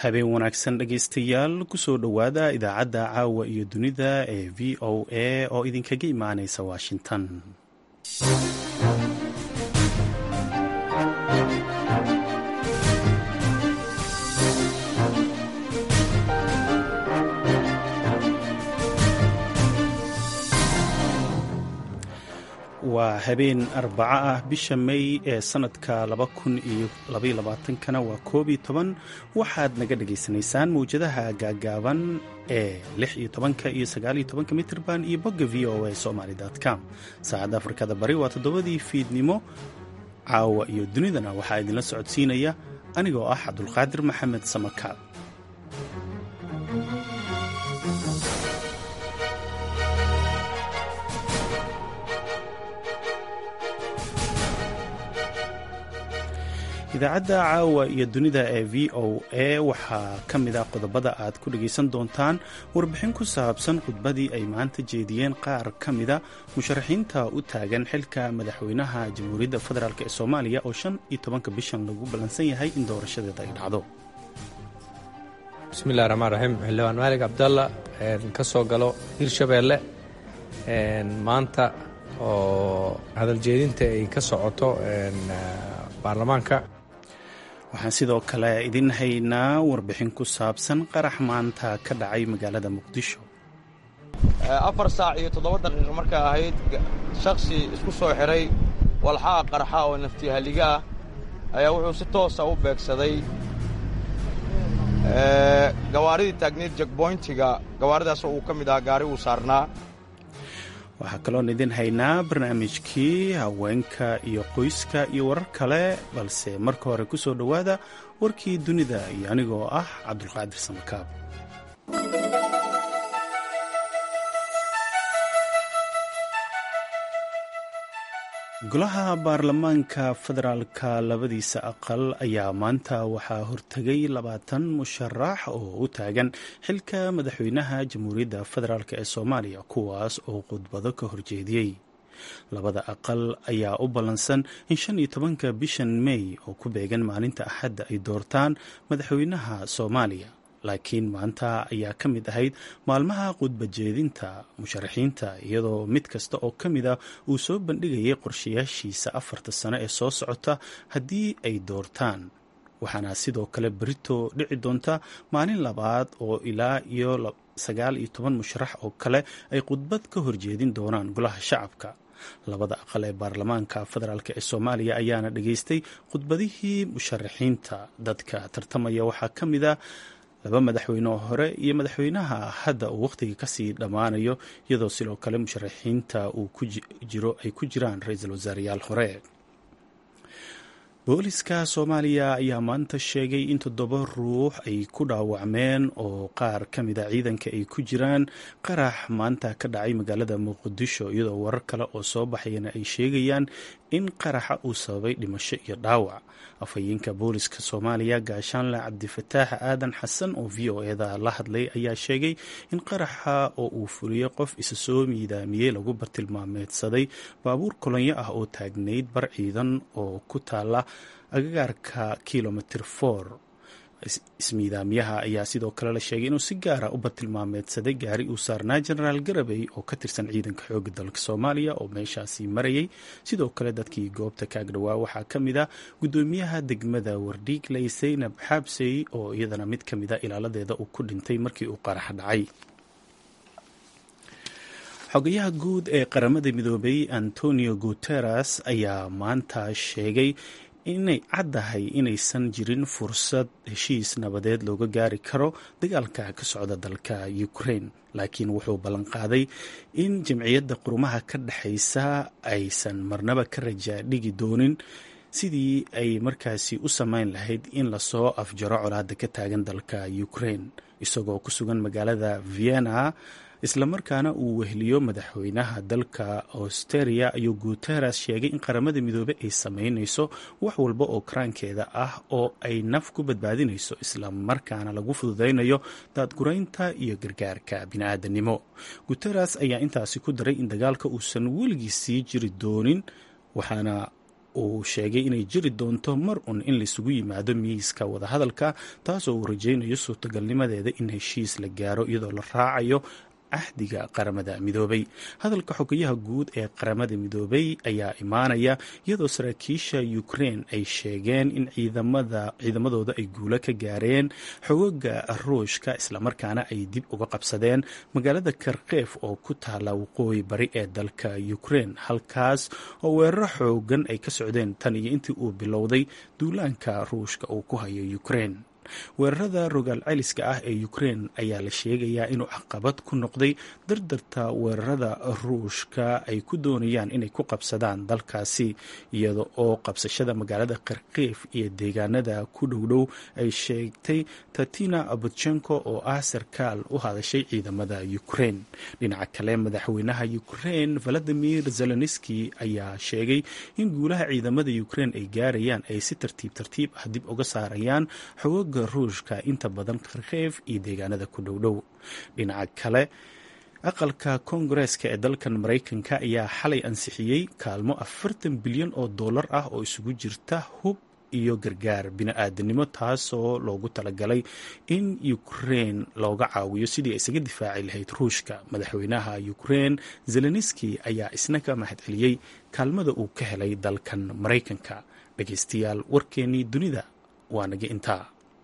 habeen wanaagsan dhegaystayaal kusoo dhowaada idaacadda caawa iyo dunida ee v o a oo idinkaga imaanaysa washington waa habeen arbaco ah bisha may ee sanadka laba kun iyo labayolabaatankana waa koob iyo toban waxaad naga dhagaysanaysaan mawjadaha gaagaaban ee lix iyo tobanka iyo sagaal iyo tobanka mitrban iyo bogga v o a somaly com saacadda afrikada bari waa toddobadii fiidnimo caawa iyo dunidana waxaa idinla socodsiinaya anigoo ah cabdulqaadir maxamed samakaab idaacadda caawa iyo dunida ee v o a waxaa ka mid ah qodobada aad ku dhagaysan doontaan warbixin ku saabsan khudbadii ay maanta jeediyeen qaar ka mida musharaxiinta u taagan xilka madaxweynaha jamhuuriyadda federaalk ee soomaaliya oo shan iyo tobanka bishan lagu ballansan yahay in doorashadeeda ay dhacdo bismillahi raxmaan raxiim xildhibaan maalig cabdalla ka soo galo hirshabeelle maanta oo hadaljeedinta ay ka socoto baarlamaanka waxaan sidoo kale idin haynaa warbixin ku saabsan qarax maanta ka dhacay magaalada muqdisho afar saac iyo toddoba daqiiqo markay ahayd shakhsi isku soo xidhay walxaha qarxa oo naftihalliga ah ayaa wuxuu si toosa u beegsaday gawaaridii taagneed jegboyntiga gawaaridaasoo uu ka mid ahaa gaari uu saarnaa waxaa kaloon idin haynaa barnaamijkii haweenka iyo qoyska iyo warar kale balse marka hore ku soo dhowaada warkii dunida iyo anigoo ah cabdulqaadir samakaab golaha baarlamaanka federaalka labadiisa aqal ayaa maanta waxaa hortegay labaatan musharax oo u taagan xilka madaxweynaha jamhuuriyadda federaalk ee soomaaliya kuwaas oo khudbado ka horjeediyey labada aqal ayaa u ballansan in shan iyo tobanka bishan mey oo ku beegan maalinta axadda ay doortaan madaxweynaha soomaaliya laakiin maanta ayaa ka mid ahayd maalmaha khudbajeedinta musharaxiinta iyadoo mid kasta oo ka mid a uu soo bandhigayay qorshayaashiisa afarta sano ee soo socota haddii ay doortaan waxaana sidoo kale berito dhici doonta maalin labaad oo ilaa iyo sagaal iyo toban musharax oo kale ay khudbad ka horjeedin doonaan golaha shacabka labada aqal ee baarlamaanka federaalk ee soomaaliya ayaana dhageystay khudbadihii musharaxiinta dadka tartamaya waxaa ka mid a laba madaxweyne oo hore iyo madaxweynaha hadda uu wakhtiga kasii dhammaanayo iyadoo sidoo kale musharaxiinta uu ku jiro ay ku jiraan ra-iisul wasaareyaal hore booliska soomaaliya ayaa maanta sheegay in toddoba ruux ay ku dhaawacmeen oo qaar ka mid a ciidanka ay ku jiraan qarax maanta ka dhacay magaalada muqdisho iyadoo warar kale oo soo baxayana ay sheegayaan in qaraxa uu sababay dhimasho iyo dhaawac afhayeenka booliska soomaaliya gaashaanle cabdifataax aadan xasan oo v o eda la hadlay ayaa sheegay in qaraxa oo uu fuliyey qof isa soo miidaamiyey lagu bartilmaameedsaday baabuur kolonyo ah oo taagnayd bar ciidan oo ku taala agagaarka kilomitr for ismiidaamyaha ayaa sidoo kale la sheegay inuu si gaara u bartilmaameedsaday gaari uu saarnaa jenaraal garabey oo ka tirsan ciidanka xooga dalka soomaaliya oo meeshaasi marayay sidoo kale dadkii goobta kaag dhowaa waxaa ka mid a guddoomiyaha degmada wardhiigley saynab xaabsey oo iyadana mid ka mid a ilaaladeeda uu ku dhintay markii uu qarax dhacay xogayaha guud ee qaramada midoobay antonio guteres ayaa maanta sheegay inay caddahay inaysan jirin fursad heshiis nabadeed looga gaari karo dagaalka ka socda dalka ukraine laakiin wuxuu ballanqaaday in jamciyadda qurumaha ka dhexaysa aysan marnaba ka rajaa dhigi doonin sidii ay markaasi u samayn lahayd in lasoo afjaro colaada ka taagan dalka ukraine isagoo ku sugan magaalada vienna islamarkaana uu weheliyo madaxweynaha dalka austeria ayuu guteres sheegay in qaramada midoobey ay sameynayso wax walba oo karaankeeda ah oo ay naf ku badbaadinayso islamarkaana lagu fududaynayo daadguraynta iyo gargaarka bini'aadanimo guteres ayaa intaasi ku daray in dagaalka uusan weligii sii jiri doonin waxaana uu sheegay inay jiri doonto mar un in laisugu yimaado miiska wadahadalka taasoo uu rajaynayo suurtagalnimadeeda in heshiis la gaaro iyadoo la raacayo axdiga qaramada midoobay hadalka xogayaha guud ee qaramada midoobay ayaa imaanaya iyadoo saraakiisha ukrein ay sheegeen in ciidamadooda ay guulo ka gaareen xogoga ruushka islamarkaana ay dib uga qabsadeen magaalada karkeef oo ku taala waqooyi bari ee dalka ukrein halkaas oo weeraro xoogan ay ka socdeen tan iyo intii uu bilowday duulaanka ruushka uu ku hayo ukrein weerarada rogaal celiska ah ee ukrein ayaa la sheegayaa inuu caqabad ku noqday dardarta weerarada ruushka ay ku doonayaan inay ku qabsadaan dalkaasi iyada oo qabsashada magaalada kharkiif iyo deegaanada ku dhowdhow ay sheegtay tatina abutchenko oo ah sarkaal u hadashay ciidamada ukrein dhinaca kale madaxweynaha ukrein valadimir zelenski ayaa sheegay in guulaha ciidamada ukrein ay gaarayaan ay si tartiib tartiib ah dib uga saarayaan xogoga ruushka inta badan kharkeef iyo deegaanada ku dhowdhow dhinaca kale aqalka koongareeska ee dalkan maraykanka ayaa xalay ansixiyey kaalmo afartan bilyan oo dollar ah oo isugu jirta hub iyo gargaar bini-aadanimo taasoo loogu talagalay in ukrein looga caawiyo sidii ay isaga difaaci lahayd ruushka madaxweynaha ukrein zelenski ayaa isna ka mahadceliyey kaalmada uu ka helay dalkan maraykanka dhegeystayaal warkeenii dunida waa naga intaa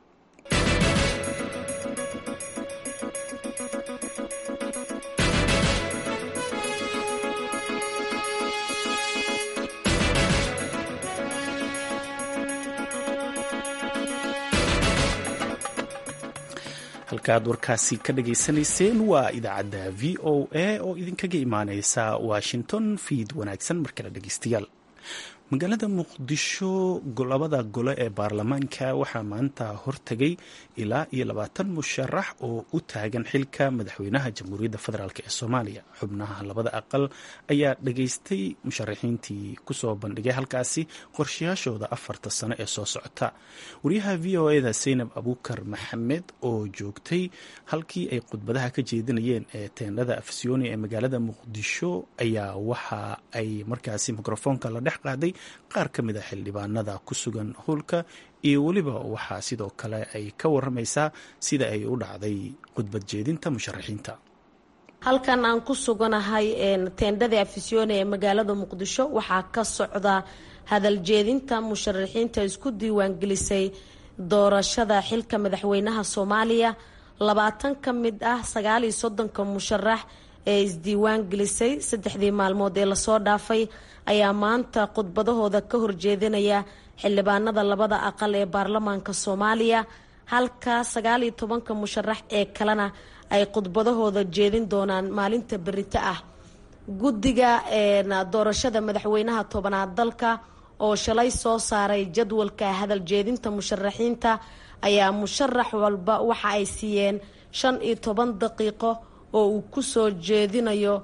halkaaad warkaasi ka dhageysanayseen waa idaacadda v o a oo idinkaga imaaneysa washington fiid wanaagsan markale dhegeystayaal magaalada muqdisho labada gole ee baarlamaanka waxaa maanta hortagay ilaa iyo labaatan musharax oo u taagan xilka madaxweynaha jamhuuriyadda federaalk ee soomaaliya xubnaha labada aqal ayaa dhageystay musharaxiintii kusoo bandhigay halkaasi qorshayaashooda afarta sano ee soo socota wariyaha v o eda saynab abuukar maxamed oo joogtay halkii ay khudbadaha ka jeedinayeen ee teendhada afsyooni ee magaalada muqdisho ayaa waxa ay markaasi mikrofoonka la dhex qaaday qaar ka mid a xildhibaanada ku sugan howlka iyo weliba waxaa sidoo kale ay ka waramaysaa sida ay u dhacday khudbad jeedinta musharaxiinta halkan aan ku suganahay teendhada afisyoone ee magaalada muqdisho waxaa ka socda hadal jeedinta musharaxiinta isku diiwaangelisay doorashada xilka madaxweynaha soomaaliya labaatan ka mid ah sagaal iyo soddonka musharax ee isdiiwaan gelisay saddexdii maalmood ee lasoo dhaafay ayaa maanta khudbadahooda ka horjeedinaya xildhibaanada labada aqal ee baarlamaanka soomaaliya halka sagaal iyo tobanka musharax ee kalena ay khudbadahooda jeedin doonaan maalinta berito ah guddiga doorashada madaxweynaha tobanaad dalka oo shalay soo saaray jadwalka hadal jeedinta musharaxiinta ayaa musharax walba waxa ay siiyeen shan iyo toban daqiiqo oo uu kusoo jeedinayo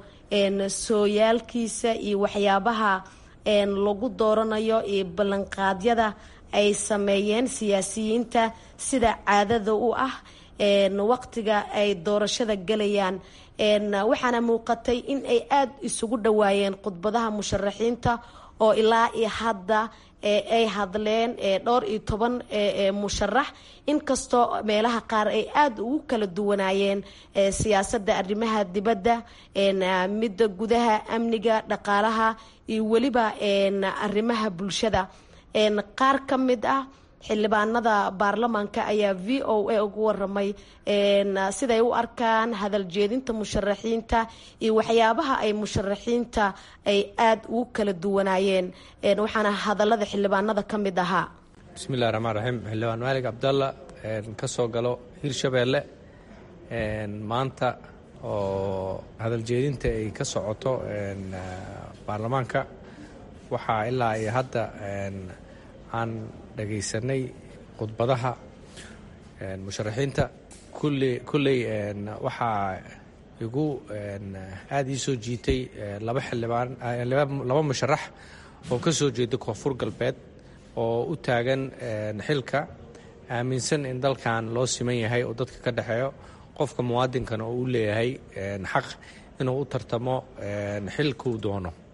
sooyaalkiisa iyo waxyaabaha lagu dooranayo iyo ballanqaadyada ay sameeyeen siyaasiyiinta sida caadada u ah waqtiga ay doorashada gelayaan waxaana muuqatay in ay aada isugu dhawaayeen khudbadaha musharaxiinta oo ilaa iyo hadda ay hadleen dhowr iyo toban musharax inkastoo meelaha qaar ay aada ugu kala duwanaayeen siyaasadda arrimaha dibadda midda gudaha amniga dhaqaalaha iyo weliba arrimaha bulshada qaar ka mid ah xildhibaanada baarlamaanka ayaa v o a ugu waramay siday u arkaan hadal jeedinta musharaxiinta iyo waxyaabaha ay musharaxiinta ay aada ugu kala duwanaayeen waxaana hadalada xildhibaanada ka mid ahaa bismillahi raxmaan raxiim xildhibaan maalig cabdalla ka soo galo hirshabeelle maanta oo hadal jeedinta ay ka socoto baarlamaanka waxaa ilaa iyo hadda aan dhagaysanay khudbadaha musharaxiinta kulle kulley waxaa igu aada ii soo jiitay laba xildhibaan laba musharax oo ka soo jeeda koonfur galbeed oo u taagan xilka aaminsan in dalkan loo siman yahay oo dadka ka dhexeeyo qofka muwaadinkana oo u leeyahay xaq inuu u tartamo xilkuu doono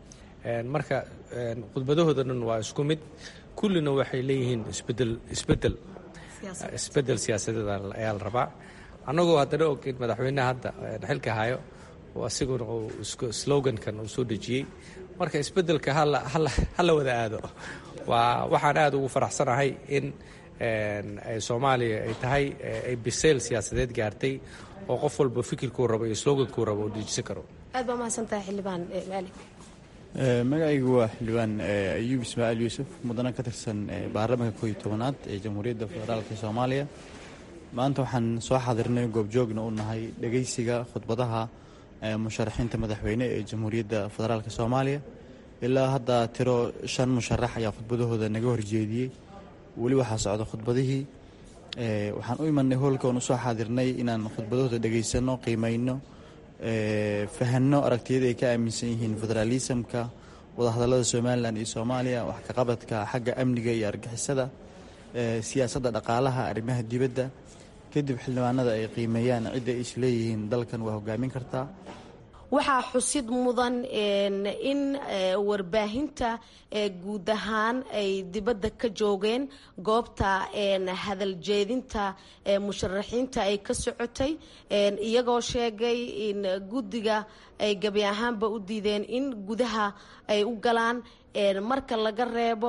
marka khudbadahooda dhan waa isku mid kullina waxay leeyihiin isbedel isbedel isbedel siyaasadeed ayaa la rabaa annagoo haddana og in madaxweyneha hadda xilka hayo asiguna uu slogankan uu soo dejiyey marka isbedelka hala wada aado waa waxaan aada ugu faraxsanahay in soomaaliya ay tahay ay biseyl siyaasadeed gaartay oo qof walba fikirkuu rabo iyo slogankuu rabo uu dejisan karo aad baa mahadsantahay xildhibaan maali magacaygu waa xildhibaan ayuub ismaaciil yuusuf mudana ka tirsan baarlamaanka kooiyo tobanaad ee jamhuuriyadda federaalk soomaaliya maanta waxaan soo xaadirnay goobjoogna u nahay dhegeysiga khudbadaha musharaxiinta madaxweyne ee jamhuuriyadda federaalk soomaaliya ilaa hadda tiro shan musharax ayaa khudbadahooda naga horjeediyey weli waxaa socda khudbadihii waxaan u imanay hoolka oon usoo xaadirnay inaan khudbadahooda dhegeysano qiimeyno fahanno aragtiyada ay ka aaminsan yihiin federaalisamka wadahadallada somalilan iyo soomaaliya wax kaqabadka xagga amniga iyo argixisada siyaasadda dhaqaalaha arrimaha dibadda kadib xildhibaanada ay qiimeeyaan cidda ay isleeyihiin dalkan waa hogaamin kartaa waxaa xusid mudan in warbaahinta guud ahaan ay dibadda ka joogeen goobta hadaljeedinta musharaxiinta ay ka socotay iyagoo sheegay in guddiga ay gebi ahaanba u diideen in gudaha ay u galaan marka laga reebo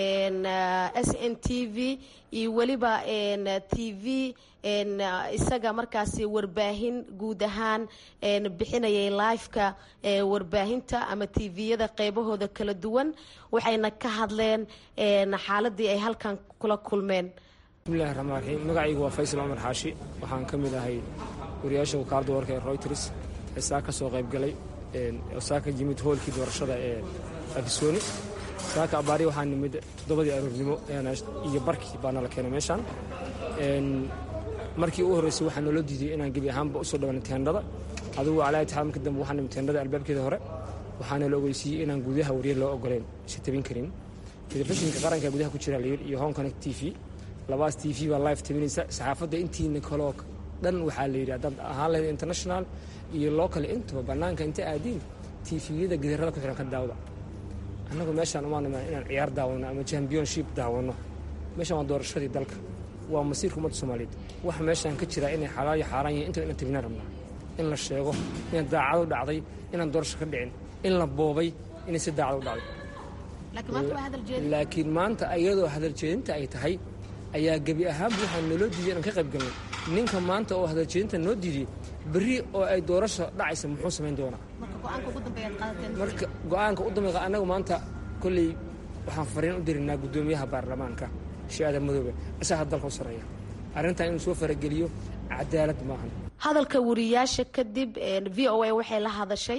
s n t v iyo weliba t v isaga markaasi warbaahin guud ahaan bixinayay liveka warbaahinta ama tviyada qeybahooda kala duwan waxayna ka hadleen xaaladii ay halkan kula kulmeen bismillahi raxmaan raxiim magacaygu waa faysal cumar xaashi waxaan ka mid ahay wariyaasha wakaalada warka ee royters ee saa ka soo qaybgalay saa ka yimid hoolkii doorashada ee afisooni saaka abaari waxaa nimid toddobadii aroornimo iyo barkii baa nala keenay meeshaan markii u horreysay waxaa naloo diiday inaan gebi ahaanba usoo dhawaana teendhada adugu calaa itixaad marka dambe waxaa nimid teendhada albaabkeeda hore waxaana la ogeysiiyey inaan gudaha wariyar loo ogoleen si tabin karin telefishinka qaranka gudaha ku jira layidhi iyo home connect t v labaas t v baa live tabinaysa saxaafadda intiina kaloo dhan waxaa la yidhi haddaad ahaan lahayd international iyo local intaba bannaanka inta aadiin tviyada gidarada ku xiran ka daawda annagu meeshaan umaanima inaan ciyaar daawanno ama championship daawanno meeshaan waa doorashadii dalka waa masiirka ummadda soomaaliyeed waxa meeshaan ka jira inay xalaal iyo xaaraan yihin inta inaan tabinaan rabnaa in la sheego inaan daacado dhacday inaan doorasho ka dhicin in la boobay inay si daacado u dhacday laakiin maanta iyadoo hadaljeedinta ay tahay ayaa gebi ahaanba waxaa naloo diiday inaan ka qayb galno ninka maanta oo hadaljeedinta noo diiday berri oo ay doorasho dhacaysa muxuu samayn doonaa marka go-aanka u dambeeya annagu maanta kolley waxaan fariin u diraynaa guddoomiyaha baarlamaanka shi-aada madoobe isaga dalka u sarreeya arrintan inuu soo farageliyo cadaalad maahan hadalka wariyaasha kadib v o a waxay la hadashay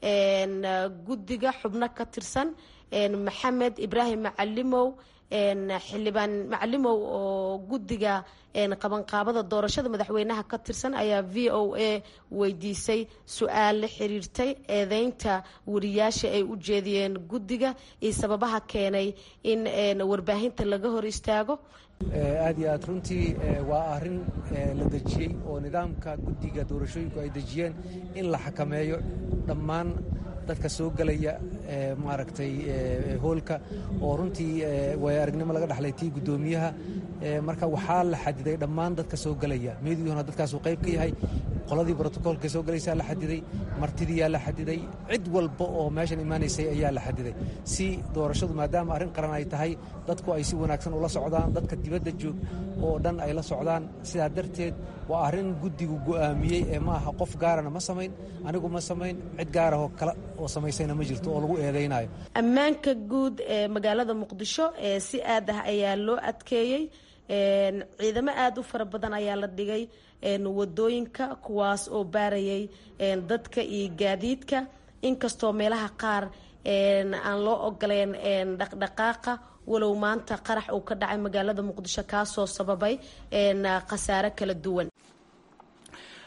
guddiga xubno ka tirsan maxamed ibraahim macalimow xildhibaan macalimow oo guddiga qabanqaabada doorashada madaxweynaha ka tirsan ayaa v o a weydiisay su-aal la xiriirtay eedeynta wariyaasha ay u jeediyeen guddiga iyo sababaha keenay in warbaahinta laga hor istaago aad iyo aad runtii waa arrin la dejiyey oo nidaamka guddiga doorashooyinku ay dejiyeen in la xakameeyo dhammaan dadka soo gelaya maaragtay hoolka oo runtii waaya aragnimo laga dhexlay tii guddoomiyaha marka waxaa la xadiday dhammaan dadka soo gelaya meediyuhuna dadkaasuu qayb ka yahay qoladii brotocoolka soo gelaysaa la xadiday martidiyaa la xadiday cid walba oo meeshan imaanaysay ayaa la xadiday si doorashadu maadaama arrin qaran ay tahay dadku ay si wanaagsan ula socdaan dadka dibadda joog oo dhan ay la socdaan sidaa darteed waa arrin guddigu go'aamiyey ee ma aha qof gaarana ma samayn anigu ma samayn cid gaarahoo kale oo samaysayna ma jirto oo lagu eedaynayo ammaanka guud ee magaalada muqdisho ee si aad ah ayaa loo adkeeyey ciidamo aada u fara badan ayaa la dhigay wadooyinka kuwaas oo baarayay dadka iyo gaadiidka inkastoo meelaha qaar aan loo ogoleen dhaqdhaqaaqa walow maanta qarax uu ka dhacay magaalada muqdisho kaasoo sababay khasaare kala duwan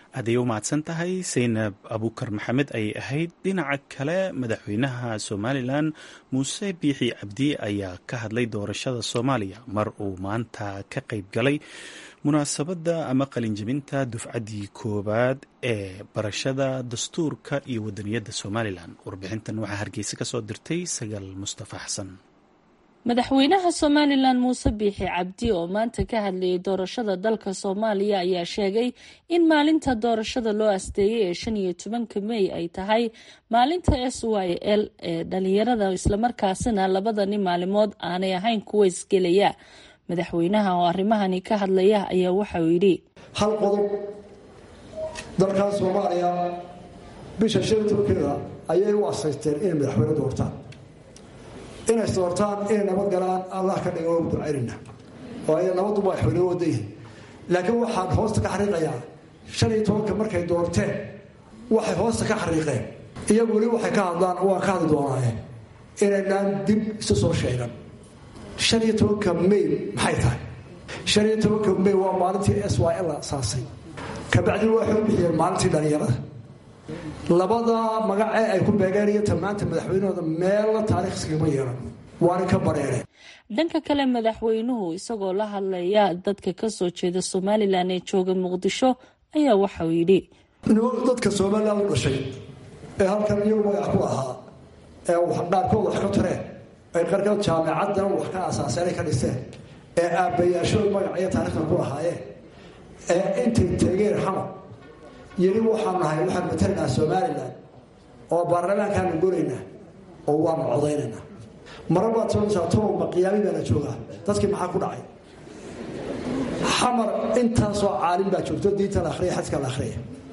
aday u mahadsan tahay saynab abuukar maxamed ayay ahayd dhinaca kale madaxweynaha somalilan muuse biixi cabdi ayaa ka hadlay doorashada soomaaliya mar uu maanta ka qayb galay munaasabadda ama qalinjabinta dufcaddii koowaad ee barashada dastuurka iyo wadaniyadda somalilan warbixintan waxaa hargeysa ka soo dirtay sagaal mustafa xasan madaxweynaha somalilan muuse biixi cabdi oo maanta ka hadlayay doorashada dalka soomaaliya ayaa sheegay in maalinta doorashada loo asteeyay ee shan iyo tobanka mey ay tahay maalinta s y l ee dhalinyarada islamarkaasina labadani maalimood aanay ahayn kuwa isgelaya madaxweynaha oo arrimahani ka hadlaya ayaa waxauu yidhi hal qodob dalkan soomaaliya bisha shan iyo tobankeeda ayay u asaysteen inay madaxweyne doortaan inay doortaan inay nabad galaan allah ka dhiga waa ducaynayna oo ay nabaddu madaxweyne wada yihin laakiin waxaan hoosta ka xariiqayaa shan iyo tobanka markay doorteen waxay hoosta ka xariiqeen iyagu weli waxay ka hadlaan waa ka hadli doonaaye inaynaan dib isu soo sheegan shan iyo tobanka may maxay tahay shan iyo tobanka may waa maalintii s y l asaasay kabacdina waxay u bixiyeen maalintii dhalinyarada labada magacee ay ku beegeen iyo tamaanta madaxweynahooda meella taariikhskagama yeelan waana ka bareereen dhanka kale madaxweynuhu isagoo la hadlaya dadka kasoo jeeda somalilan ee jooga muqdisho ayaa waxauu yidhi dadka somalilan u dhashay ee halkan iyagu magac ku ahaa ee qaarkood wax ka tareen ay qarkood jaamicaddan wax ka asaaseenay ka dhisteen ee aabbayaashood magac iyo taariikhda ku lahaayeen ee intay teegeen xamar yeli waxaan nahay waxaan matalaynaa somalilan oo baarlamaankaanu goraynaa oo waanu codaynaynaa marar baad soonaysaa tolowba qiyaami baana joogaa dadkii maxaa ku dhacay xamar intaasoo caalim baa joogto diinta la akhriya xadka la akhriya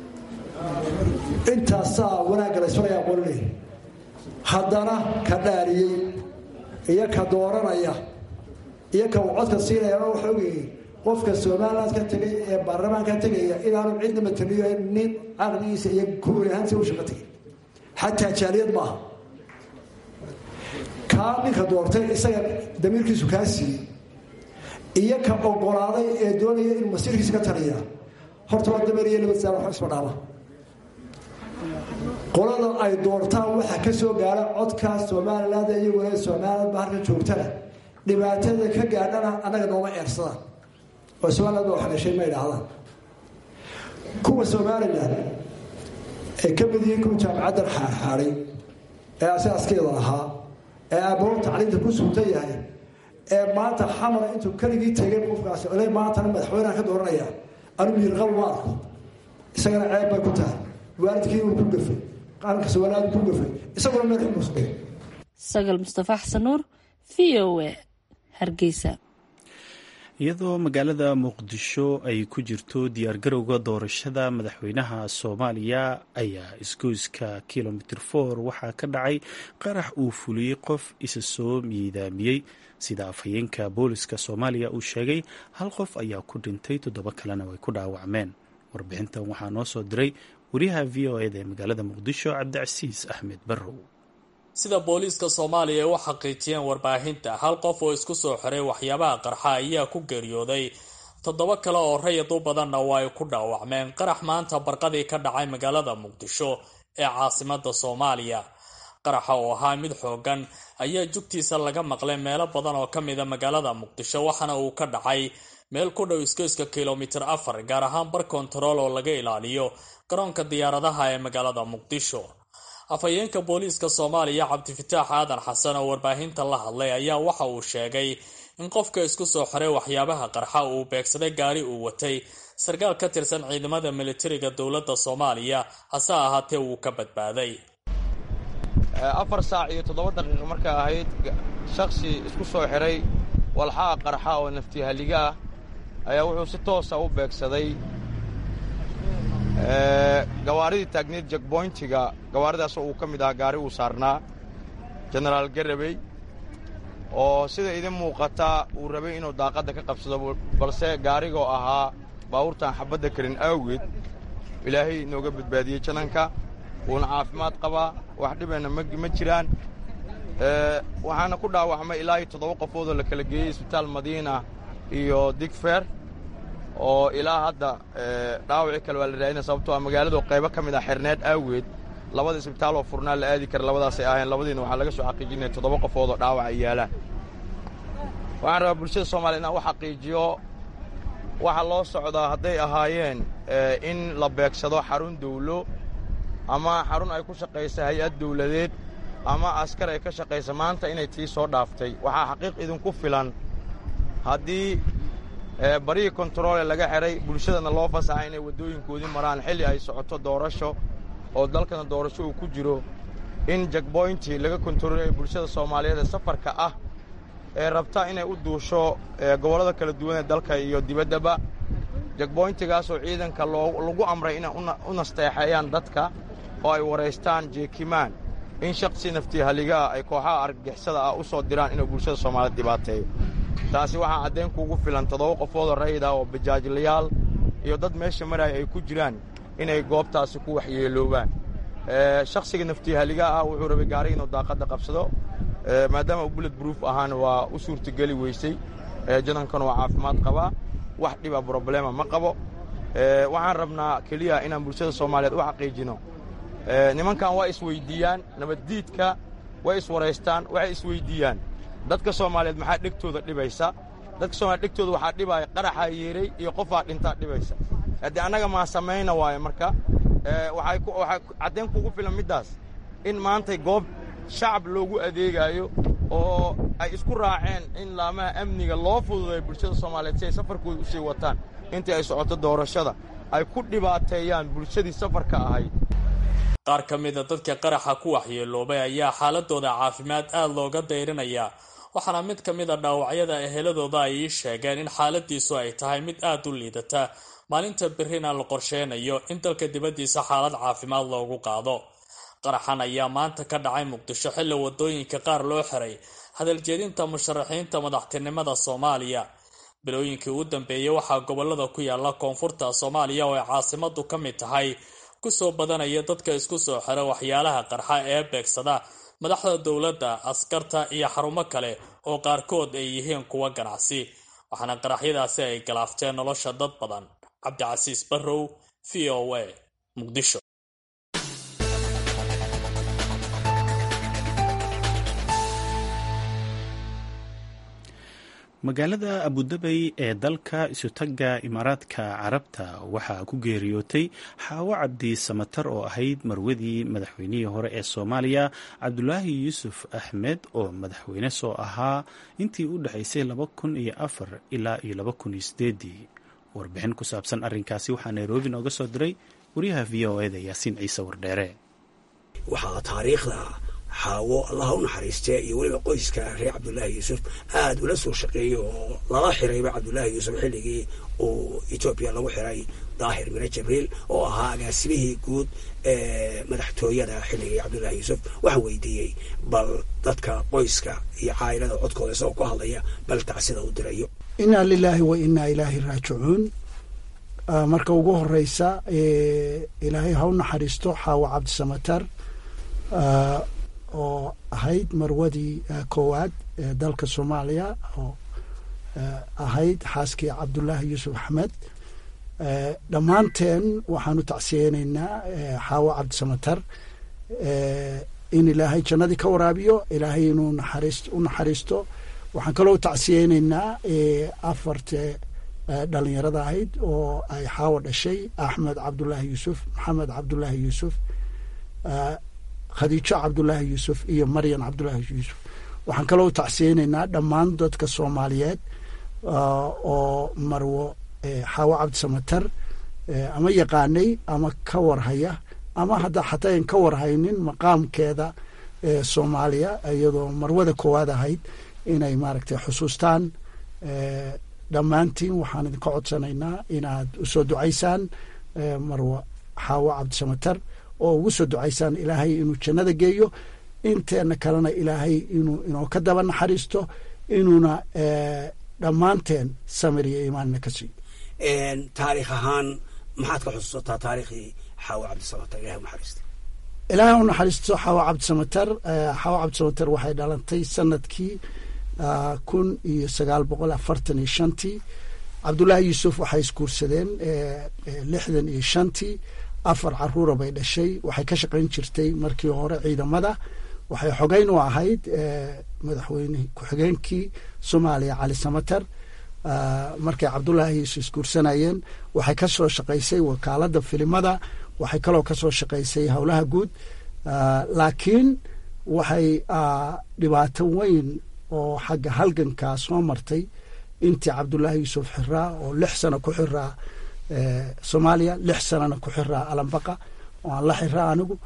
intaasaa wanaagga la isfarayaa qolinaya haddana ka dhaariyey iyo ka dooranaya iyo ka uu codka siinaya waxa ogayay qofka somaliland ka tegay ee baarlamaanka tegaya inaanu cidna mataliyo nin caqligiisa iyo kuuli ahaanti u shaqo tegay xataa jaaliyad maaha kaa ninka doortay isaga damiirkiisu kaa siiyey iyo ka ogolaaday ee doonaya inuu masiirkiisa ka taliya horta waa dameer iyo nabad saar wax isma dhaama qolada ay doortaan waxaa ka soo gaara codka somaliland iyaguna somaliland ba halka joogtana dhibaatada ka gaadhana annaga nooma eersadaan oo somaliland waa xadhashay ma idhaahdaan kuwa somalilan ay ka mid yihiin kuwa jaamacaddan xaarxaaday ee asaaskeeda ahaa ee aabbahood tacliinta ku suutan yahay ee maanta xamara intuu keligii tegay qofkaasi ole maantana madaxweyneha ka dooranaya anuu yirqab ma arko isagana ceeb bay ku tahay waalidkii uu ku gafay qaranka somaliland ku gafay isaguna meel xumusbay sagal mustafa xasan nuur v o a hargeysa iyadoo magaalada muqdisho ay ku jirto diyaargarowga doorashada madaxweynaha soomaaliya ayaa isgoyska kilomitr for waxaa ka dhacay qarax uu fuliyey qof isa soo miidaamiyey sida afhayeenka booliska soomaaliya uu sheegay hal qof ayaa ku dhintay toddoba kalena way ku dhaawacmeen warbixintan waxaa noo soo diray wariyaha v o eda ee magaalada muqdisho cabdicasiis axmed barrow sida booliiska soomaaliya ay u xaqiijiyeen warbaahinta hal qof oo isku soo xiray waxyaabaha qarxa ayaa ku geeriyooday toddoba kale oo rayid u badanna waa ay ku dhaawacmeen qarax maanta barqadii ka dhacay magaalada muqdisho ee caasimada soomaaliya qaraxa oo ahaa mid xoogan ayaa jugtiisa laga maqlay meelo badan oo ka mida magaalada muqdisho waxaana uu ka dhacay meel ku dhow isgoyska kilomitir afar gaar ahaan bar kontarool oo laga ilaaliyo garoonka diyaaradaha ee magaalada muqdisho afhayeenka booliiska soomaaliya cabdifataax aadan xasan oo warbaahinta la hadlay ayaa waxa uu sheegay in qofka isku soo xiray waxyaabaha qarxa uu beegsaday gaari uu watay sarkaal ka tirsan ciidamada militariga dowladda soomaaliya hase ahaatee wuu ka badbaaday afar saac iyo toddoba daqiiqo marka ahayd shakhsi isku soo xiray walxaha qarxa oo naftihaliga ah ayaa wuxuu si toosa u beegsaday gawaaridii taagneed jekboyntiga gawaaridaas oo uu ka mid ahaa gaari uu saarnaa jenaraal garabey oo sida idin muuqata uu rabay inuu daaqadda ka qabsado balse gaarigoo ahaa baabuurtaan xabadda karin awgeed ilaahay inooga badbaadiyey jananka wuuna caafimaad qabaa wax dhibayna ma jiraan waxaana ku dhaawacmay ilaa iyo toddoba qofoodoo la kala geeyey isbitaal madiina iyo digfer oo ilaa hadda dhaawacii kale waa la raadina sababtoo a magaaladu qaybo ka mid ah xirneed aaweed labada isbitaal oo furnaa la aadi kara labadaasay aheen labadiina waxaa laga soo xaqiijinaya toddoba qofood oo dhaawac ay yaalaan waxaan rabaa bulshada soomaliya inaan u xaqiijiyo waxaa loo socdaa hadday ahaayeen in la beegsado xarun dawlo ama xarun ay ku shaqaysa hay-ad dawladeed ama askar ay ka shaqaysa maanta inay tii soo dhaaftay waxaa xaqiiq idinku filan haddii barihii kontaroole laga xidhay bulshadana loo fasaxa inay waddooyinkoodii maraan xilli ay socoto doorasho oo dalkana doorasho uu ku jiro in jagboyntii laga kontaroolaya bulshada soomaaliyeed ee safarka ah ee rabta inay u duusho gobollada kala duwan ee dalka iyo dibaddaba jagboyntigaasoo ciidanka lagu amray inay u nasteexeeyaan dadka oo ay waraystaan jeekimaan in shaksi naftii haligaa ay kooxaha argagixisada ah u soo diraan inuu bulshada soomaaliyeed dhibaateeyo taasi waxaa caddayn kuugu filan toddoba qofoodoo rayid ah oo bajaajlayaal iyo dad meesha maraya ay ku jiraan inay goobtaasi ku waxyeeloobaan shakhsiga naftii haligaa ah wuxuu rabay gaariga inuu daaqadda qabsado maadaama uu bullet bruuf ahaana waa u suurtageli weysay janankana waa caafimaad qabaa wax dhiba broblema ma qabo waxaan rabnaa keliya inaan bulshada soomaaliyeed u xaqiijino nimankan waa isweyddiiyaan nabaddiidka way iswaraystaan waxay isweyddiiyaan dadka soomaaliyeed maxaa dhegtooda dhibaysa dadka soomalied dhegtooda waxaa dhibaaya qaraxaa yeeray iyo qofaa dhintaa dhibaysa haddii annaga maa samayna waayo marka waxay caddayn kugu filan middaas in maantay goob shacab loogu adeegaayo oo ay isku raaceen in laamaha amniga loo fududay bulshada soomaaliyeed si ay safarkooda u sii wataan intii ay socoto doorashada ay ku dhibaateeyaan bulshadii safarka ahayd qaar ka mida dadka qaraxa ku waxyeeloobay ayaa xaaladooda caafimaad aada looga dayrinayaa waxaana mid ka mid a dhaawacyada eheladooda ay ii sheegeen in xaaladiisu ay tahay mid aada u liidata maalinta berrina la qorsheynayo in dalka dibaddiisa xaalad caafimaad loogu qaado qaraxan ayaa maanta ka dhacay muqdisho xilli wadooyinka qaar loo xiray hadaljeedinta musharaxiinta madaxtinimada soomaaliya bilooyinkii ugu dambeeyey waxaa gobolada ku yaala koonfurta soomaaliya oo ay caasimadu ka mid tahay kusoo badanaya dadka isku soo xira waxyaalaha qarxa ee beegsada madaxda dowladda askarta iyo xarumo kale oo qaarkood ay yihiin kuwa ganacsi waxaana qaraxyadaasi ay galaafteen nolosha dad badan cabdicasiis barrow v o a muqdisho magaalada abudabey ee dalka isutagga imaaraadka carabta waxaa ku geeriyootay xaawo cabdi samatar oo ahayd marwadii madaxweynihii hore ee soomaaliya cabdulaahi yuusuf axmed oo madaxweyne soo ahaa intii u dhexaysay laba kun iyo afar ilaa iyo laba kun iyo sideedii warbixin ku saabsan arrinkaasi waxaa nairobi nooga soo diray wariyaha v o eda yaasiin ciise wardheere waxaa taariikhda xaawo allaha u naxariistee iyo weliba qoyska reer cabdullaahi yuusuf aada ula soo shaqeeyey oo lala xirayba cabdullaahi yuusuf xilligii uu etoobiya lagu xiray daahir mire jibriil oo ahaa agaasimihii guud ee madaxtooyada xilligii cabdullaahi yuusuf waxaan weydiiyey bal dadka qoyska iyo caa'ilada codkooda isagoo ku hadlaya bal tacsida u dirayo inaa lilaahi wa inaa ilaahi raajicuun marka ugu horeysa ilaahay ha u naxariisto xaawo cabdisamatar oo ahayd marwadii koowaad ee dalka soomaaliya oo ahayd xaaskii cabdullaahi yuusuf axmed dhammaanteen waxaan u tacsiyeynaynaa xaawo cabdisamatar in ilaahay jannadii ka waraabiyo ilaahay inuu naxariis u naxariisto waxaan kaloo u tacsiyeynaynaa afarta dhalinyarada ahayd oo ay xaawo dhashay axmed cabdullaahi yuusuf maxamed cabdullaahi yuusuf khadiijo cabdullaahi yuusuf iyo maryan cabdullaahi yuusuf waxaan kaloo u tacsiyeynaynaa dhammaan dadka soomaaliyeed oo marwo xaawo cabdisamatar ama yaqaanay ama ka warhaya ama hadda xataa ayn ka warhaynin maqaamkeeda soomaaliya iyadoo marwada koowaad ahayd inay maaragtay xusuustaan dhammaantiin waxaan idinka codsanaynaa inaad usoo ducaysaan marwo xaawo cabdisamatar oo ugu soo ducaysaan ilaahay inuu jannada geeyo inteena kalena ilaahay inuu inoo ka daba naxariisto inuuna dhammaanteen samir iyo iimaanna ka siiyo taariikh ahaan maxaad ka xusuusataa taariikhdii xaawo cabdisamatar ilahay unaxariista ilaahay u naxariisto xaawo cabdisamatar xaawo cabdisamatar waxay dhalantay sanadkii kun iyo sagaal boqol afartan iyo shantii cabdullaahi yuusuf waxay isguursadeen lixdan iyo shantii afar caruura bay dhashay waxay ka shaqayn jirtay markii hore ciidamada waxay xogeyn u ahayd madaxweyne ku-xigeenkii soomaaliya cali samater markay cabdullaahi yuusuf isguursanayeen waxay ka soo shaqaysay wakaaladda filimada waxay kaloo ka soo shaqaysay howlaha guud laakiin waxay dhibaato weyn oo xagga halgankaa soo martay intii cabdullaahi yuusuf xiraa oo lix sano ku xiraa soomaaliya lix sanana ku xiraa alambaqa oo aan la xiraa anigu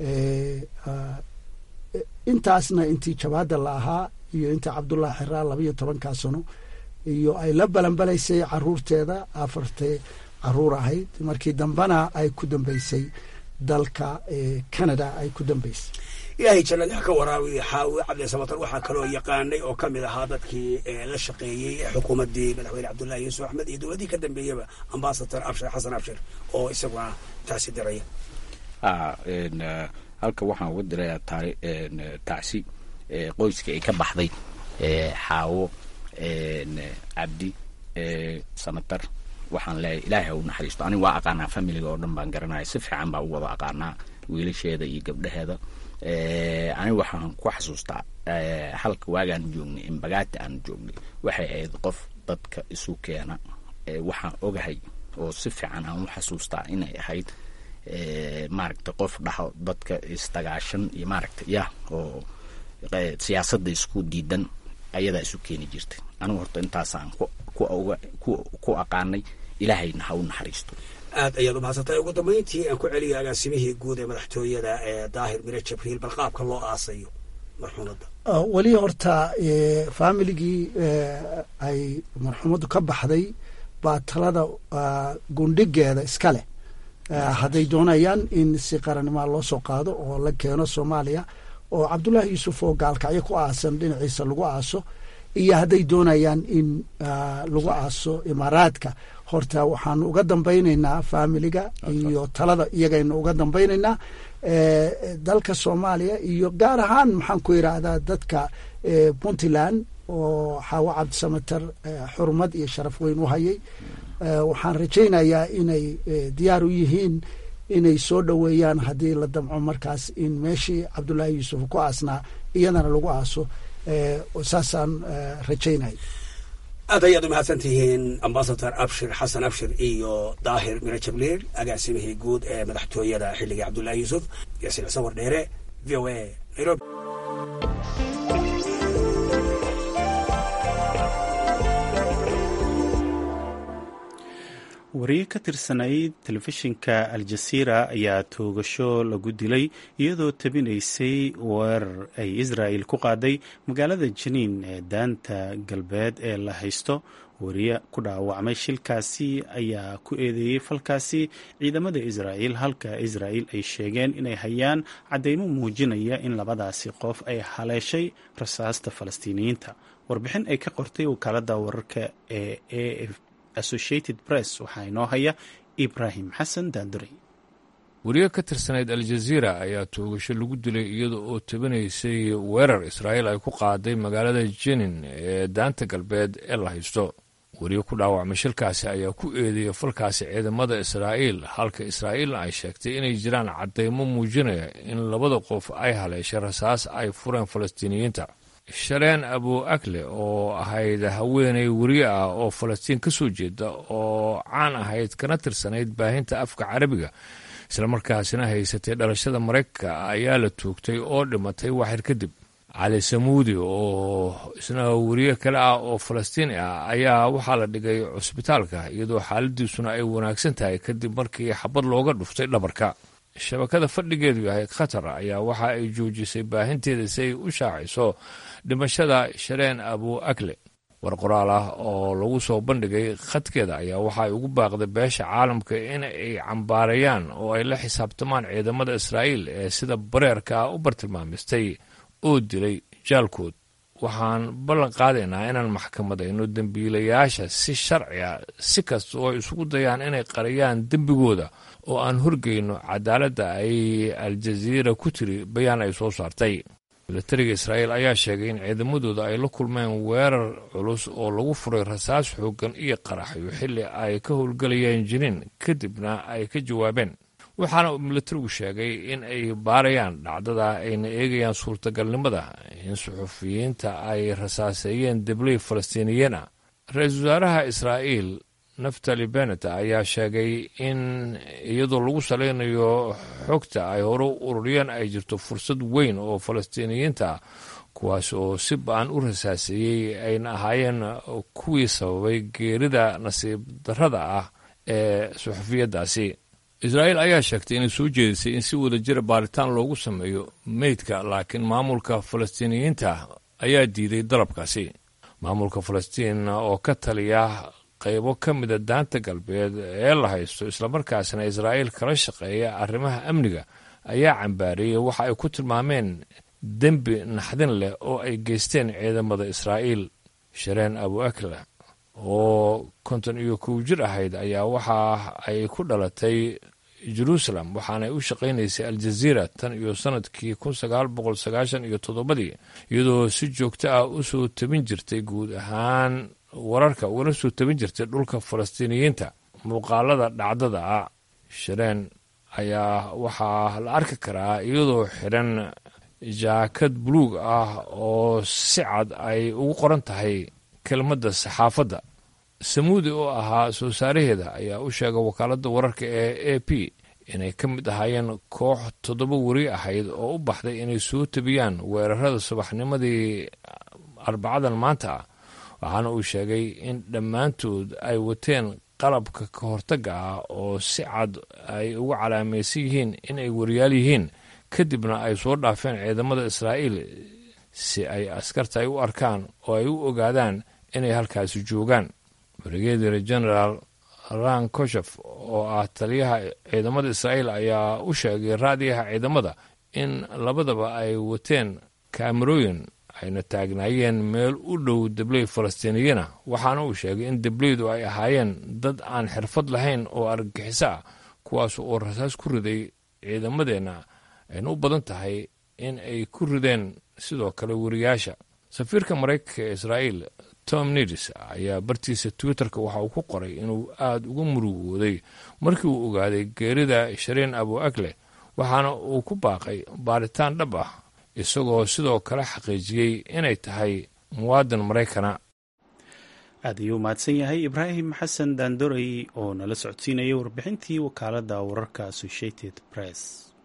intaasna intii jabaada la ahaa iyo intii cabdullaahi xiraa labayo tobankaa sano iyo ay la balanbalaysay caruurteeda afartay caruur ahayd markii dambena ay ku dambeysay dalka canada ay ku dambeysay ilaahay jannad ha ka waraabiyo xaawi cabdisamatar waxaa kaloo yaqaanay oo ka mid ahaa dadkii la shaqeeyey xukuumaddii madaxweyne cabdullaahi yuusuf axmed iyo dowladdii ka dambeeyaba ambasador abshir xasan abshir oo isaguna taasi diraya halka waxaan uga dirayaa taari tacsi qoyska ay ka baxday xaawo cabdi samatar waxaan leeyahay ilaahay ha u naxariisto aniga waa aqaanaa familiga oo dhan baan garanaya si fiican baa u wada aqaanaa wiilasheeda iyo gabdhaheeda aniga waxaan ku xasuustaa halka waagaan joognay imbagaati aan joognay waxay ahayd qof dadka isu keena waxaan ogahay oo si fiican aan u xasuustaa inay ahayd maaragta qof dhaho dadka isdagaashan iyo maaragta ya oo siyaasadda isku diidan ayadaa isu keeni jirtay anigu horta intaasaan ku aqaanay ilaahayna ha u naxariisto aad ayaad u mahadsantahay ugu dambayntii aan ku celiyay agaasimihii guud ee madaxtooyada ee daahir mire jabriil bal qaabka loo aasayo marxuumadda weli horta faamiligii ay marxuumaddu ka baxday baa talada gundhigeeda iska leh hadday doonayaan in si qarannimaa loo soo qaado oo la keeno soomaaliya oo cabdullaahi yuusuf oo gaalkacyo ku aasan dhinaciisa lagu aaso iyo hadday doonayaan in lagu aaso imaaraadka horta waxaanu uga dambaynaynaa faamiliga iyo talada iyagaynu uga dambaynaynaa dalka soomaaliya iyo gaar ahaan maxaan ku yidhaahdaa dadka puntland oo xaawo cabdisamater xurmad iyo sharaf weyn u hayay waxaan rajaynayaa inay diyaar u yihiin inay soo dhoweeyaan haddii la damco markaas in meeshii cabdullaahi yuusuf ku aasnaa iyadana lagu aaso saasaan rajaynaya aad ayaad u mahadsan tihiin ambasador abshir xasan abshir iyo daahir mire jabliil agaasimihii guud ee madaxtooyada xilligii cabdullaahi yuusuf yaasiin xuseen wardheere v o a nairobi wariye ka tirsanayd telefishinka al-jasiira ayaa toogasho lagu dilay iyadoo tabinaysay weerar ay israa'il ku qaaday magaalada janiin ee daanta galbeed ee la haysto wariye ku dhaawacmay shilkaasi ayaa ku eedeeyey falkaasi ciidamada israa'il halka israa'il ay sheegeen inay hayaan caddeymo muujinaya in labadaasi qof ay haleeshay rasaasta falastiiniyiinta warbixin ay ka qortay wakaaladda wararka ee a f associated press waxaa inoo haya ibraahim xasan daanduray wariye ka tirsanayd al-jaziira ayaa toogasho lagu dilay iyada oo tabanaysay weerar israa'iil ay ku qaaday magaalada jenin ee daanta galbeed ee la haysto wariye ku dhaawacmay shilkaasi ayaa ku eedeeyay falkaasi ciidamada israa'iil halka israa'iilna ay sheegtay inay jiraan caddaymo muujinaya in labada qof ay haleeshay rasaas ay fureen falastiiniyiinta shareen abu akle oo ahayd haweenay weriye ah oo falastiin ka soo jeeda oo caan ahayd kana tirsanayd baahinta afka carabiga islamarkaasina haysatay dhalashada maraykanka ayaa la toogtay oo dhimatay waxir kadib cali samuudi oo isna weriye kale ah oo falastiini ah ayaa waxaa la dhigay cusbitaalka iyadoo xaaladiisuna ay wanaagsan tahay kadib markii xabad looga dhuftay dhabarka shabakada fadhigeedu yahay khatar ayaa waxa ay joojisay baahinteeda si ay u shaaciso dhimashada shareen abu akle war qoraal ah oo lagu soo bandhigay khadkeeda ayaa waxa ay ugu baaqday beesha caalamka in ay cambaarayaan oo ay la xisaabtamaan ciidamada israa'iil ee sida bareerka ah u bartilmaamistay oo dilay jaalkood waxaan ballan qaadaynaa inaan maxkamadayno dembiilayaasha si sharci a si kasta oo ay isugu dayaan inay qariyaan dembigooda oo aan horgeyno cadaaladda ay al-jaziira ku tiri bayaan ay soo saartay milatariga israa'iil ayaa sheegay in ciidamadooda ay la kulmeen weerar culus oo lagu furay rasaas xooggan iyo qaraxyo xilli ay ka howlgelayeen jiniin kadibna ay ka jawaabeen waxaana uu milatarigu sheegay in ay baarayaan dhacdada ayna eegayaan suurtagalnimada in suxufiyiinta ay rasaaseeyeen debley falastiiniyiin ah ra-iisul wasaaraha israa'iil naftali benet ayaa sheegay in iyadoo lagu salaynayo xogta ay hore u ururiyeen ay jirto fursad weyn oo falastiiniyiinta ah kuwaas oo si ba-an u rasaaseeyey ayna ahaayeen kuwii sababay geerida nasiib darrada ah ee suxufiyaddaasi israa'iil ayaa sheegtay inay soo jeedisay in si wada jira baaritaan loogu sameeyo meydka laakiin maamulka falastiiniyiinta ayaa diiday dalabkaasi maamulka falastiin oo ka taliya qaybo ka mida daanta galbeed ee la haysto islamarkaasna israa'iil kala shaqeeya arrimaha amniga ayaa cambaariyey waxa ay ku tilmaameen dembi naxdin leh oo ay geysteen ciidamada israa'iil shareen abu akla oo konton iyo kow jir ahayd ayaa waxa ay ku dhalatay jeruusalem waxaanay u shaqaynaysay aljaziira tan iyo sannadkii kun sagaal boqol sagaashan iyo toddobadii iyadoo si joogto ah u soo tabin jirtay guud ahaan wararka ugala soo tabin jirtay dhulka falastiiniyiinta muuqaalada dhacdada ah shareen ayaa waxaa la arki karaa iyadoo xidhan jaakad buluug ah oo si cad ay ugu qoran tahay kelmadda saxaafadda samuudi oo ahaa soo saaraheeda ayaa u sheegay wakaaladda wararka ee a p inay ka mid ahaayeen koox toddoba weri ahayd oo u baxday inay soo tabiyaan weerarada subaxnimadii arbacadan maanta ah waxaana uu sheegay in dhammaantood ay wateen qalabka ka hortagga ah oo si cad ay ugu calaamaysan yihiin inay wariyaal yihiin kadibna ay soo dhaafeen ciidamada israa'iil si ay askarta ay u arkaan oo ay u ogaadaan inay halkaasi joogaan brigadir generaal ran koshef oo ah taliyaha ciidamada israa'iil ayaa u sheegay raadiyaha ciidamada in labadaba ay wateen kaamarooyin ayna taagnaayeen meel u dhow debley falastiiniyiina waxaana uu sheegay in debleydu ay ahaayeen dad aan xirfad lahayn oo argagixiso ah kuwaas oo rasaas ku riday ciidamadeenna ayna u badan tahay in ay ku rideen sidoo kale wariyaasha safiirka maraykanka ee israa'iil tom nidis ayaa bartiisa twitterka waxa uu ku qoray inuu aada uga murugooday markii uu ogaaday geerida shareen abu agle waxaana uu ku baaqay baaritaan dhab ah isagoo sidoo kale xaqiijiyey inay tahay muwaadin maraykana aad ayuu mahadsan yahay ibraahim xasan daandorey oo nala socodsiinaya warbixintii wakaaladda wararka associated press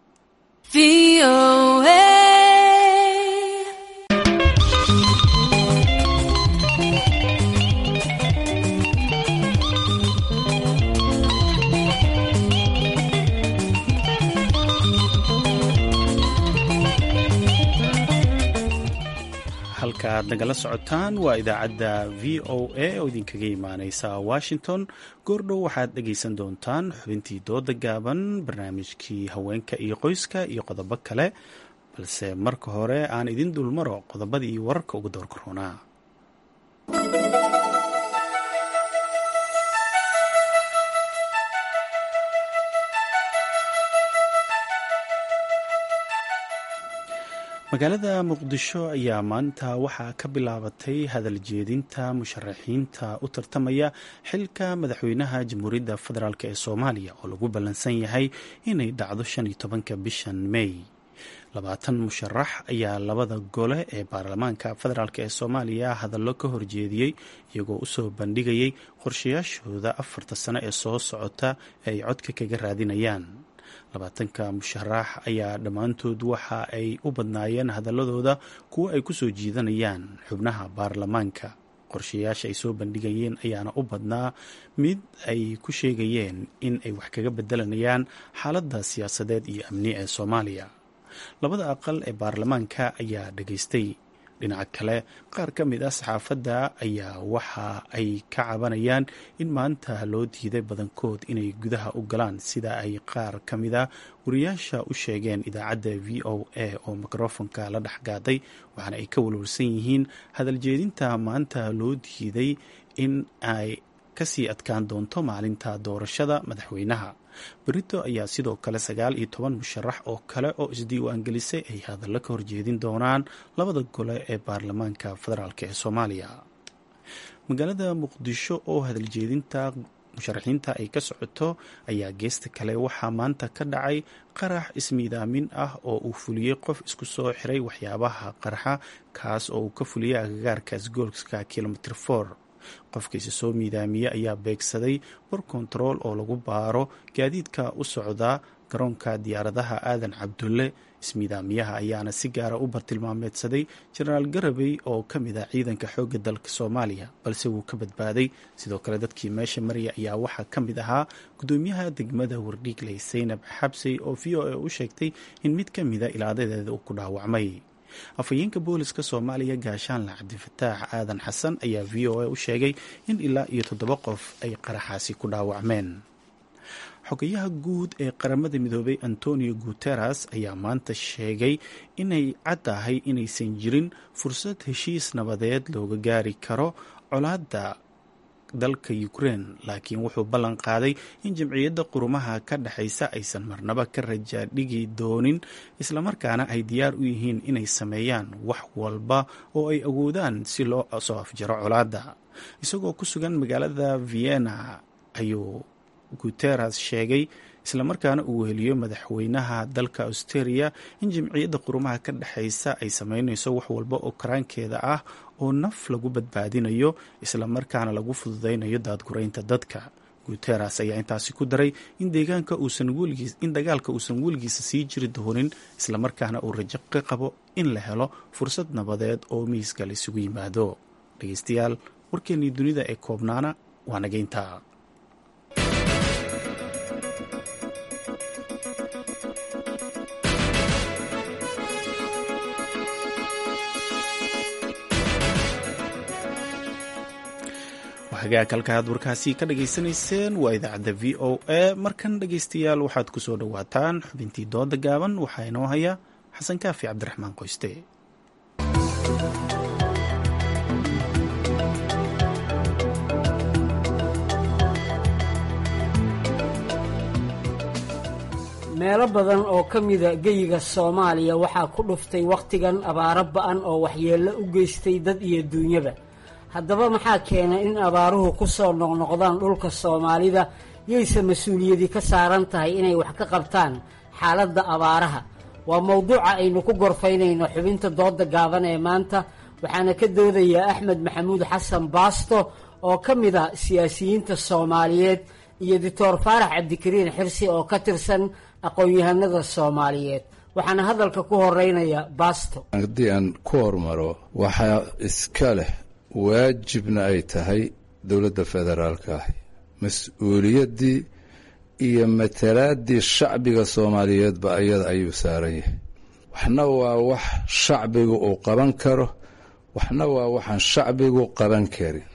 halka aad nagala socotaan waa idaacadda v o a oo idinkaga imaaneysa washington goordhow waxaad dhegaysan doontaan xubintii dooda gaaban barnaamijkii haweenka iyo qoyska iyo qodobo kale balse marka hore aan idin dulmaro qodobadii wararka uga doorka roonaa magaalada muqdisho ayaa maanta waxaa ka bilaabatay hadal jeedinta musharaxiinta u tartamaya xilka madaxweynaha jamhuuriyadda federaalk ee soomaaliya oo lagu ballansan yahay inay dhacdo shan iyo tobanka bishan mey labaatan musharax ayaa labada gole ee baarlamaanka federaalk ee soomaaliya hadallo ka horjeediyey iyagoo usoo bandhigayay qorshayaashooda afarta sano ee soo socota ee ay codka kaga raadinayaan labaatanka musharax ayaa dhammaantood waxa ay u badnaayeen hadaladooda kuwo ay kusoo jiidanayaan xubnaha baarlamaanka qorshayaasha ay soo bandhigayeen ayaana u badnaa mid ay ku sheegayeen in ay wax kaga bedelanayaan xaaladda siyaasadeed iyo amni ee soomaaliya labada aqal ee baarlamaanka ayaa dhageystay dhinaca kale qaar ka mid ah saxaafadda ayaa waxa ay ka cabanayaan in maanta loo diiday badankood inay gudaha u galaan sida ay qaar ka mid a wariyaasha u sheegeen idaacadda v o a oo mikrofonka la dhexgaaday waxaana ay ka walwalsan yihiin hadal jeedinta maanta loo diiday in ay kasii adkaan doonto maalinta doorashada madaxweynaha berito ayaa sidoo kale sagaal iyo toban musharax oo kale oo isdiiwaangelisay ay hadallo ka horjeedin doonaan labada gole ee baarlamaanka federaalk ee soomaaliya magaalada muqdisho oo hadaljeedinta musharaxiinta ay ka socoto ayaa geesta kale waxaa maanta ka dhacay qarax ismiidaamin ah oo uu fuliyey qof isku soo xiray waxyaabaha qarxa kaas oo uu ka fuliyey agagaarkaas goolska kilomitr for qofkiisa soo miidaamiye ayaa beegsaday bor kontarool oo lagu baaro gaadiidka u socda garoonka diyaaradaha aadan cabdulle ismiidaamiyaha ayaana si gaara u bartilmaameedsaday jenaraal garabey oo ka mid ah ciidanka xoogga dalka soomaaliya balse wuu ka badbaaday sidoo kale dadkii meesha maraya ayaa waxaa ka mid ahaa gudoomiyaha degmada wardhiigley saynab xabsey oo v o a u sheegtay in mid ka mida ilaadadeeda uu ku dhaawacmay afhayeenka booliska soomaaliya gaashaanle cabdifataax aadan xasan ayaa v o a u sheegay in ilaa iyo toddoba qof ay qaraxaasi ku dhaawacmeen xogayaha guud ee qaramada midoobay antonio guteres ayaa maanta sheegay inay caddahay inaysan jirin fursad heshiis nabadeed looga gaari karo colaadda dalka ukraine laakiin wuxuu ballan qaaday in jamciyadda qurumaha ka dhexaysa aysan marnaba ka rajaadhigi doonin islamarkaana ay diyaar u yihiin inay sameeyaan wax walba oo ay awoodaan si loo soo afjaro colaadda isagoo ku sugan magaalada vienna ayuu guteres sheegay islamarkaana uu weheliyo madaxweynaha dalka australia in jamciyadda qurumaha ka dhexaysa ay sameynayso wax walba oo karaankeeda ah oo naf lagu badbaadinayo islamarkaana lagu fududaynayo daadguraynta dadka guteres ayaa intaasi ku daray in deegaanka uusan weligiis in dagaalka uusan weligiisa sii jiri doonin islamarkaana uu rajo ka qabo in la helo fursad nabadeed oo miiska la isugu yimaado dhegeystayaal warkeennii dunida ee koobnaana waa nageynta hagaag halkaad warkaasi ka dhageysanayseen waa idaacadda v o a markan dhegeystayaal waxaad ku soo dhowaataan xubintii dooda gaaban waxaa inoo haya xasan kaafi cabdiraxmaan qoyste meelo badan oo ka mida geyiga soomaaliya waxaa ku dhuftay wakhtigan abaaro ba-an oo waxyeello u geystay dad iyo duunyaba haddaba maxaa keenay in abaaruhu ku soo noqnoqdaan dhulka soomaalida yayse mas-uuliyadi ka saaran tahay inay wax ka qabtaan xaaladda abaaraha waa mowduuca aynu ku gorfaynayno xubinta dooda gaaban ee maanta waxaana ka doodayaa axmed maxamuud xasan baasto oo ka mid a siyaasiyiinta soomaaliyeed iyo doctor faarax cabdikariin xirsi oo ka tirsan aqoon-yahanada soomaaliyeed waxaana hadalka ku horeynaya baasto haddii aan ku hormaro waxaa iska leh waajibna ay tahay dowladda federaalka ahi mas-uuliyaddii iyo matalaaddii shacbiga soomaaliyeedba ayada ayuu saaran yahay waxna waa wax shacbigu uu qaban karo waxna waa waxaan shacbigu qaban karin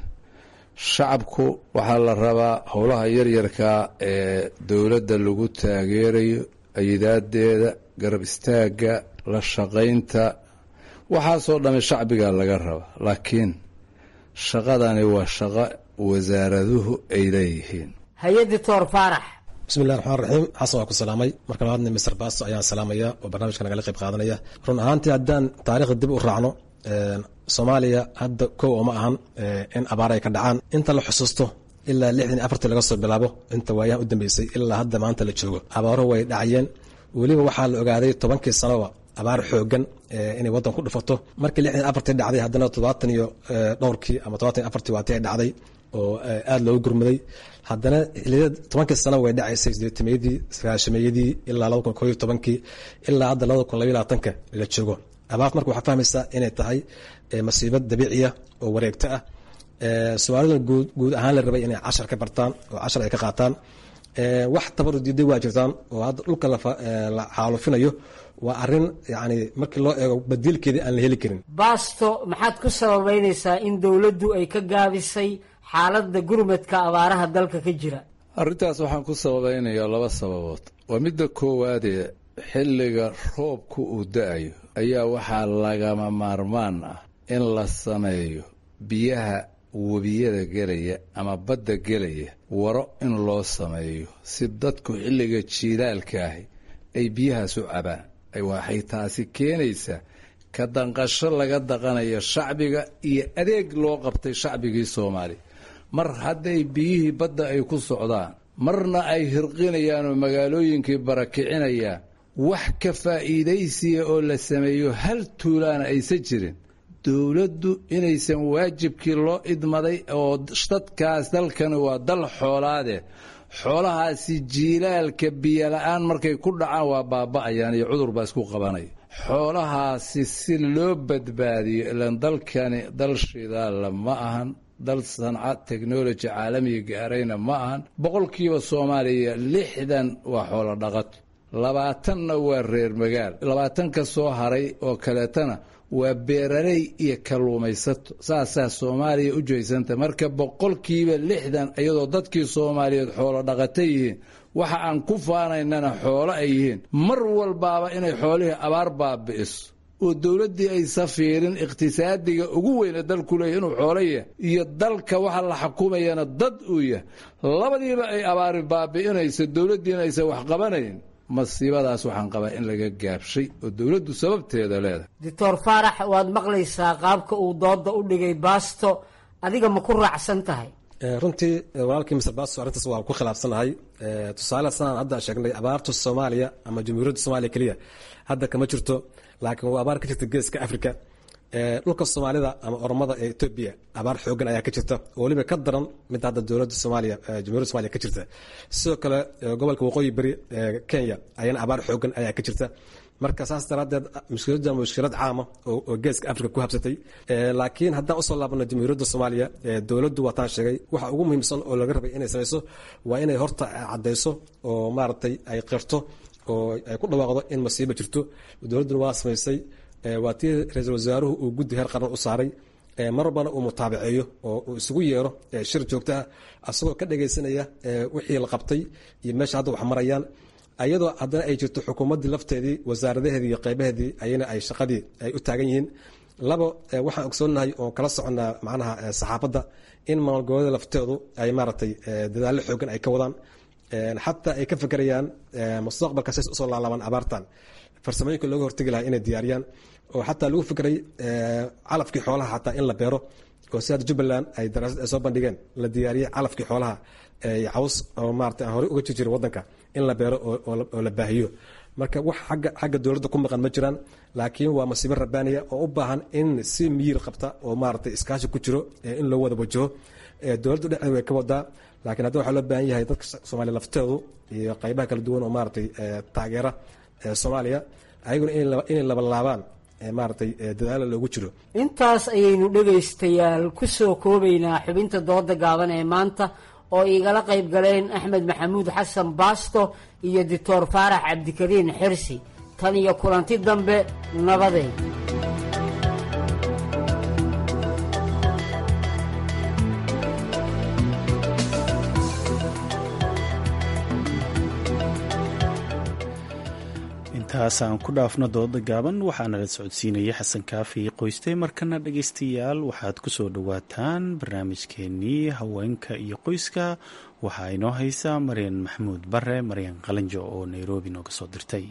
shacabku waxaa la rabaa howlaha yaryarkaa ee dowladda lagu taageerayo ayidaadeeda garab istaagga la shaqaynta waxaasoo dhamme shacbigaa laga rabaa laakiin shaqadani waa shaqo wasaaraduhu ay leeyihiin haye doctor faarax bismillahi raxmaan raxiim xasan waa ku salaamay marka labaadna mister basto ayaan salaamaya oo barnaamijka nagala qayb qaadanaya run ahaantii haddaan taariikhda dib u raacno soomaaliya hadda kow oo ma ahan in abaar ay ka dhacaan inta la xusuusto ilaa lixdan iyo afartii laga soo bilaabo inta waayahan u dambeysay ilaa hadda maanta la joogo abaaruhu way dhacayeen weliba waxaa la ogaaday tobankii sanoba abaar xoogan inay waddan ku dhufato markii lixdan afartii dhacday haddana toddobaatan iyo dhowrkii ama todobaatan iyo afartii waatii ay dhacday oo aada loogu gurmaday haddana xiliyada tobankii sana way dhacaysay sideetameeyadii sagaashameeyadii ilaa laba kun kooiyo tobankii ilaa hadda labada kun labaiyo labaatanka la joogo abaart marka waxaa fahmaysaa inay tahay masiibad dabiiciya oo wareegto ah soomaalida guud guud ahaan la rabay inay cashar ka bartaan oo cashar ay ka qaataan wax tabaru diiday waa jirtaan oo hadda dhulka la xaalufinayo waa arin yani markii loo eego badiilkeedii aan la heli karin baasto maxaad ku sababeynaysaa in dowladdu ay ka gaabisay xaaladda gurmadka abaaraha dalka ka jira arrintaas waxaan ku sababeynayaa laba sababood waa midda koowaadee xilliga roobku uu da-ayo ayaa waxaa lagama maarmaan ah in la sameeyo biyaha webiyada gelaya ama badda gelaya waro in loo sameeyo si dadku xilliga jiilaalka ahi ay biyahaas u cabaan waxay taasi keenaysaa ka danqasho laga daqanayo shacbiga iyo adeeg loo qabtay shacbigii soomaaliya mar hadday biyihii badda ay ku socdaan marna ay hirqinayaan oo magaalooyinkii barakicinayaan wax ka faa'iidaysiya oo la sameeyo hal tuulaana aysan jirin dowladdu inaysan waajibkii loo idmaday oo dadkaas dalkani waa dal xoolaade xoolahaasi jiilaalka biyola-aan markay ku dhacaan waa baaba'ayaan iyo cudur baa isku qabanaya xoolahaasi si loo badbaadiyo ilan dalkani dal shidaalla ma ahan dal sanca technology caalamiga gaarayna ma ahan boqolkiiba soomaaliya lixdan waa xoolo dhaqato labaatanna waa reer magaal labaatan ka soo haray oo kaleetana waa beeraley iyo kalluumaysato saasaa soomaaliya u jeysanta marka boqolkiiba lixdan iyadoo dadkii soomaaliyeed xoolo dhaqata yihiin waxa aan ku faanaynana xoolo ay yihiin mar walbaaba inay xoolihii abaar baabi'iso oo dowladdii aysa fiirin iqhtisaadiga ugu weyne dalku leeyahy inuu xoolo yahay iyo dalka waxa la xukumayana dad uu yahay labadiiba ay abaari baabi'inayso dowladdiina aysan wax qabanayn masiibadaas waxaan qabaa in laga gaabshay oo dowladdu sababteeda leedahay doctor faarax waad maqlaysaa qaabka uu dooda u dhigay baasto adiga ma ku raacsan tahay runtii walaalkii mister basto arrintaas waa ku khilaafsanahay tusaale sanaan hadda sheegnay abaarta soomaaliya ama jamhuuriyadda soomaaliya keliya hadda kama jirto laakiin waa abaar ka jirta geeska africa dhulka soomaalida ama oromada ee etoobiya abaar xoogan ayaa ka jirta oo weliba ka daran mid hadda dowladda soomaaliya jamhuuriyadda somaaliya ka jirta sidoo kale gobolka waqooyi beri kenya ayana abaar xoogan ayaa ka jirta marka saas daraadeed mushkiladda mushkilad caama oo geeska africa ku habsatay laakiin haddaan usoo laabano jamhuuriyadda soomaaliya dowladdu waataan sheegay waxa ugu muhiimsan oo laga rabay inay samayso waa inay horta caddayso oo maaragtay ay qirto oo ay ku dhawaaqdo in masiibo jirto dowladduna waa samaysay waa tii ra-iisul wasaaruhu uu guddi heer qaran u saaray mar walbana uu mutaabaceeyo oo uu isugu yeero shir joogto ah asagoo ka dhagaysanaya wixii la qabtay iyo meesha hadda wax marayaan ayadoo haddana ay jirto xukuumaddii lafteedii wasaaradaheedii iyo qeybaheedii ayana ay shaqadii ay u taagan yihiin labo waxaan ogsoonahay oo kala soconnaa macnaha saxaafadda in maalgoboleeda lafteedu ay maaragtay dadaallo xoogan ay ka wadaan xataa ay ka fekerayaan mustaqbalka says usoo laalaabaan abaartan farsamooyinka looga hortegi lahaa inay diyaariyaan oo xataa lagu fikray calafkii xoolaha xataa in la beero oo si hadda jubbaland ay daraasad ay soo bandhigeen la diyaariyey calafkii xoolaha caws oo maarata aan horey uga jir jirin waddanka in la beero oo la baahiyo marka wax agga xagga dowladda ku maqan ma jiraan laakiin waa masiibo rabbaaniya oo u baahan in si miyir qabta oo maaragtay iskaashi ku jiro in loo wada wajaho dowladda dhexdeeda way ka wadaa laakiin hadda waxaa loo baahan yahay dadka soomaaliya lafteedu iyo qaybaha kala duwan oo maaragtay taageera soomaaliya ayaguna inay labalaabaan maaragtay dadaala loogu jiro intaas ayaynu dhegaystayaal ku soo koobaynaa xubinta dooda gaaban ee maanta oo igala qayb galeen axmed maxamuud xasan baasto iyo doctor faarax cabdikariin xirsi tan iyo kulanti dambe nabadeed intaasaan ku dhaafno dooda gaaban waxaana la socodsiinaya xasan kaafi qoyste markana dhagaystayaal waxaad ku soo dhowaataan barnaamijkeenii haweenka iyo qoyska waxaa inoo haysa maryan maxamuud bare maryan qalanjo oo nairobi nooga soo dirtay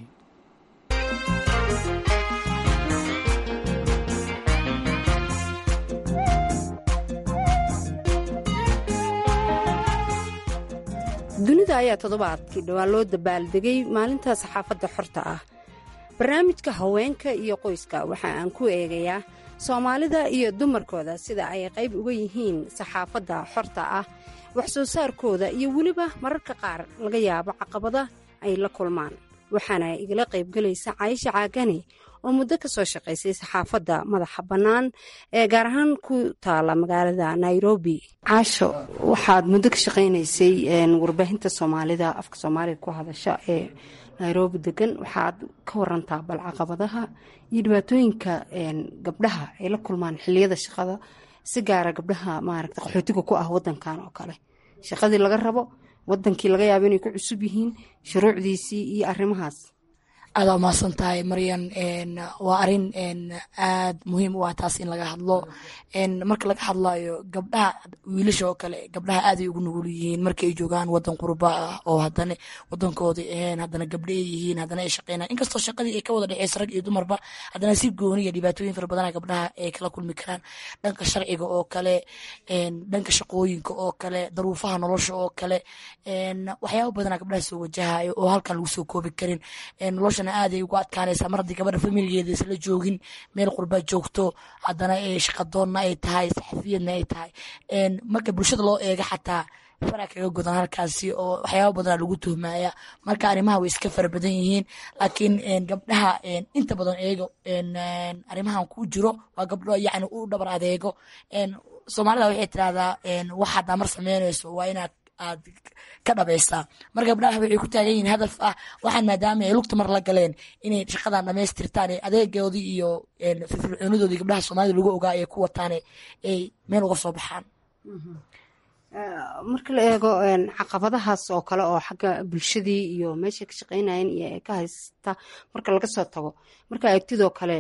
dunida ayaa toddobaadkii dhowaan loo dabaaldegay maalinta saxaafadda xorta ah barnaamijka haweenka iyo qoyska waxa aan ku eegayaa soomaalida iyo dumarkooda sida ay qayb uga yihiin saxaafadda xorta ah wax soo saarkooda iyo weliba mararka qaar laga yaabo caqabada ay la kulmaan waxaana igala qaybgelaysa caayisha caagani oo muddo ka soo shaqaysay saxaafadda madaxa bannaan ee gaar ahaan ku taala magaalada nairobi caasho waxaad muddo ka shaqaynaysay warbaahinta soomaalida afka soomaaliga ku hadasha ee nairobi degan waxaad ka warantaa bal caqabadaha iyo dhibaatooyinka gabdhaha ay la kulmaan xiliyada shaqada si gaara gabdhaha maaragta qaxootiga ku ah wadankan oo kale shaqadii laga rabo wadankii laga yaabo inay ku cusub yihiin shuruucdiisii iyo arrimahaas aada umahadsan tahay maryan waa arin aad muhiim u ah taas in laga hadlo marka laga hadlayo gabdhaha wiilasha oo kale gabdhaha aaday ugu nugul yihiin marka ay joogaan wadan qurba ah oo hadana wadankoodii ahayn haddana gabdha ay yihiin haddana ay shaqeynaan inkastoo shaqadii ay ka wada dhexeysa rag iyo dumarba haddana si gooni iyo dhibaatooyin fara badana gabdhaha ay kala kulmi karaan dhanka sharciga oo kale dhanka shaqooyinka oo kale daruufaha nolosha oo kale waxyaaba badana gabdhaha soo wajahayo oo halkan lagu soo koobi karin noloshana aaday ugu adkaanaysaa mar haddii gabadha familigeeda isla joogin meel qurbaa joogto haddana shaqadoonna ay tahay saxafiyadna ay tahay marka bulshada loo eega xataa faraa kaga godan halkaasi oo waxyaaba badana lagu tuhmaya marka arrimaha way iska fara badan yihiin laakiin gabdhaha inta badan eego arrimahan ku jiro waa gabdho yani u dhabar adeego soomaalida waxay tirahdaa wax haddaa mar sameynayso waa inaad aad ka dhabaysaa mar gabdhaha waxay ku taagan yihiin hadaf ah waxaan maadaama ay lugta mar la galeen inay shaqadan dhamaystirtaan adeegoodii iyo firfircoonidoodii gabdhaha soomaalida lagu ogaa ay ku wataan ay meel uga soo baxaan marka la eego caqabadahaas oo kale oo xagga bulshadii iyo meeshay ka shaqeynayeen iyo ay ka haysta marka laga soo tago marka aragtidoo kale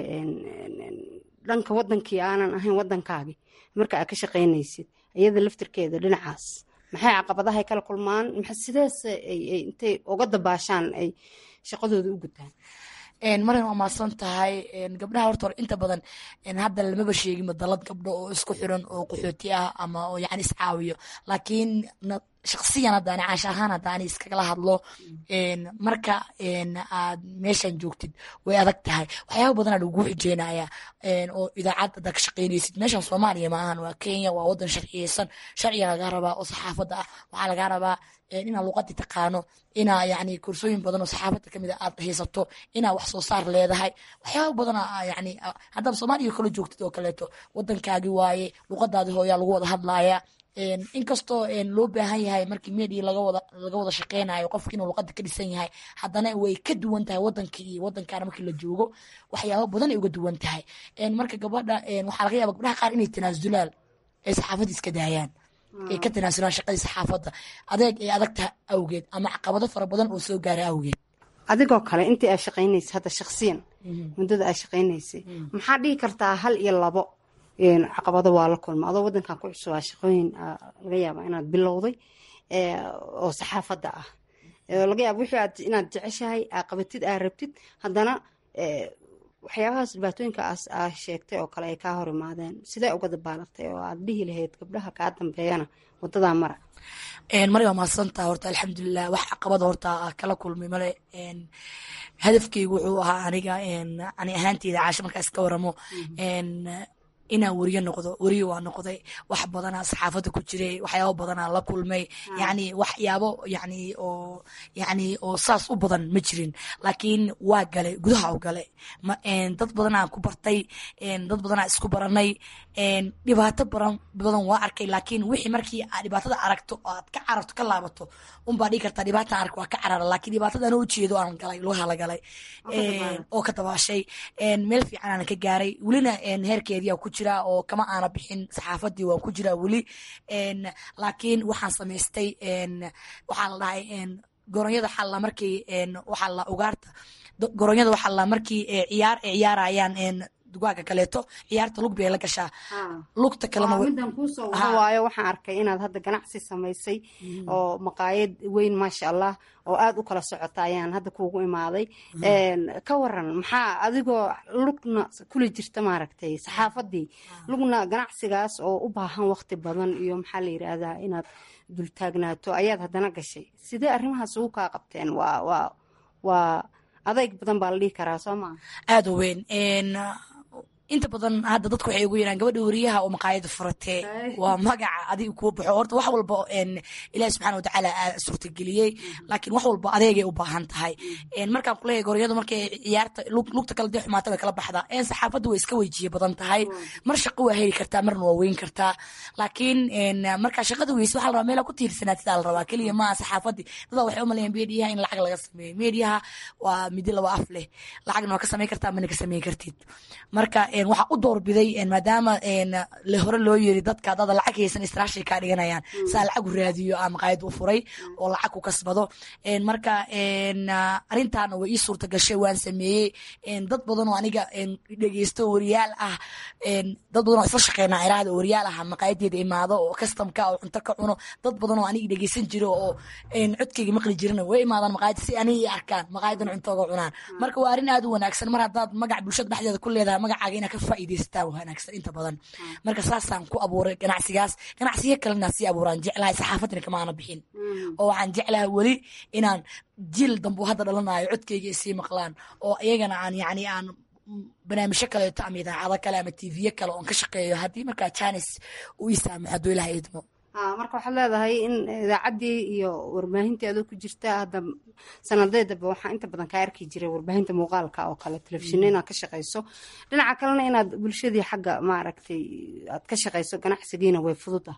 dhanka wadankii aanan ahayn wadankaagi marka aad ka shaqeynaysid iyada laftirkeeda dhinacaas maxay caqabadahay kala kulmaan sidees intay uga dabaashaan ay shaqadooda u gutaan marin waa maadsan tahay gabdhaha horta hore inta badan hadda lamaba sheegin dalad gabdho oo isku xiran oo qaxooti ah ama oo yani iscaawiyo laakiin shaksiyan haddaani caash ahaan haddaani iskagala hadlo marka aad meeshan joogtid way adag tahay waxyaaba badanaa lagu xijeynaya oo idaacad haddaa ka shaqeynaysid meeshan soomaaliya maahan waa kenya waa wadan sharciyeysan sharciga lagaa rabaa oo saxaafadda ah waxaa lagaa rabaa inaa luqadii taqaano inaa yani kursooyin badan oo saxaafadda kamid a aad haysato inaa wax soo saar leedahay waxyaaba badana yani haddaad soomaaliya kala joogtid oo kaleeto wadankaagi waaye luqadaadi hooyaa lagu wada hadlaya inkastoo loo baahan yahay markii media laga wada shaqeynayo qofka inuu luqada ka dhisan yahay haddana way ka duwan tahay wadanka iyo wadankaana markii la joogo waxyaaba badan ay uga duwan tahay marka gabadha waxaa laga yaaba gabdhaha qaar inay tanaasulaan ay saxaafadda iska daayaan ay ka tanaasulaan shaqadii saxaafadda adeeg ay adag tahay awgeed ama caqabado fara badan oo soo gaara awgeed adigoo kale intii aad shaqeynaysa hadda shaksiyan muddada aad shaqeynaysay maxaa dhihi kartaa hal iyo labo caqabado waa la kulma adoo wadankan ku cusubaa shaqooyin laga yaaba inaad bilowday oo saxaafadda ah laga yaaba wixii aad inaad jeceshahay aa qabatid aa rabtid haddana waxyaabahaas dhibaatooyinkaas aa sheegtay oo kale ay kaa hor imaadeen sidee uga dabaalatay oo aad dhihi lahayd gabdhaha kaa dambeeyana wadadaa mara mari waa mahadsantaa horta alxamdulilah wax caqabada horta kala kulmay male hadafkeygu wuxuu ahaa aniga ani ahaanteyda caasho markaa iska waramo inaan weriye noqdo weriye waa noqday wax badanaa saxaafadda ku jiray waxyaabo badanaa la kulmay yani waxyaabo yani oo yani oo saas u badan ma jirin laakiin waa galay gudaha u galay dad badanaa ku bartay dad badanaa isku baranay dhibaato baran badan waa arkay laakiin wixii markii aad dhibaatada aragto oo aad ka cararto ka laabato unbaa dhigi kartaa dhibaata ark waa ka carara laakiin dhibaatada anoo ujeedo aan galay lugaha la galay oo ka dabaashay meel fiican aan ka gaaray welina heerkeedii ku jira oo kama aana bixin saxaafadii waan ku jiraa weli laakiin waxaan samaystay waxaa la dhahay goronyada xalla markii waxaa la ugaarta goronyada waxaa la markii ciyaar ay ciyaarayaan dugaaga kaleeto ciyaarta lug bay la gashaa lugta kalemidan kuusoo wada waayo waxaan arkay inaad hadda ganacsi samaysay oo maqaayad weyn maasha allah oo aada u kala socota ayaan hadda kuugu imaaday ka waran maxaa adigoo lugna kuli jirta maaragtay saxaafadii lugna ganacsigaas oo u baahan waqti badan iyo maxaa la yiraahdaa inaad dultaagnaato ayaad haddana gashay sidee arrimahaas ugu kaa qabteen waa waa waa adayg badan baa la dhihi karaa soo maa aada u weyn inta badan hadda dadku waxay ugu yiraan gabadha weriyaha oo maqaayada furatee waa magaca adiga kuwa baxo horta wax walba ilaahi subxaana watacaala aa suurtageliyey laakiin wax walba adeegay u baahan tahay markaan kuleeyahay goryadu markay ciyaarta lugta kale dee xumaata way kala baxdaa saxaafadda way iska weyjiye badan tahay mar shaqo waa heli kartaa marna waa weyn kartaa laakiin markaa shaqada weyse waxaa la rabaa meela ku tiirsanaatidaa la rabaa keliya maaha saxaafadii dadaa waxay u maleeyaan meediyaha in lacag laga sameeyo meediyaha waa midi laba af leh lacagna waa ka samayn kartaa mana ka samayn kartid marka waxaa u doorbiday maadaama le hore loo yiri dadka dada lacag haysan istraashay kaa dhiganayaan saa lacag u raadiyo aa maqaayad u furay oo lacag ku kasbado marka arrintaana way ii suurta gashay waan sameeyey dad badan oo aniga dhegeysto wariyaal ah dad badan oo isla shaqeynaa iraahda wariyaal ah maqaayadeeda imaado oo customka oo cunto ka cuno dad badan oo aniga dhegeysan jiro oo codkayga maqli jirana way imaadaan maqaayad si aniga i arkaan maqaayadan cuntooga cunaan marka waa arrin aad u wanaagsan mar haddaad magac bulshada dhexdeeda ku leedahay magacaaga inaad ka faa'iidaysataa wanaagsan inta badan marka saasaan ku abuuray ganacsigaas ganacsiyo kalena sii abuuraan jeclahay saxaafadina kama aana bixin oo waxaan jeclahay weli inaan jiil dambu hadda dhalanayo codkayga isii maqlaan oo iyagana aan yacni aan barnaamijyo kaleeto ama idaacado kale ama tviyo kale oon ka shaqeeyo haddii markaa janis uu ii saamaxo hadduu ilaha idmo marka waxaad leedahay in idaacaddii iyo warbaahintii adoo ku jirta hadda sanadeedaba waxaa inta badan kaa arki jiray warbaahinta muuqaalka oo kale telefishinna inaad ka shaqayso dhinaca kalena inaad bulshadii xagga maaragtay aad ka shaqayso ganacsigiina way fududa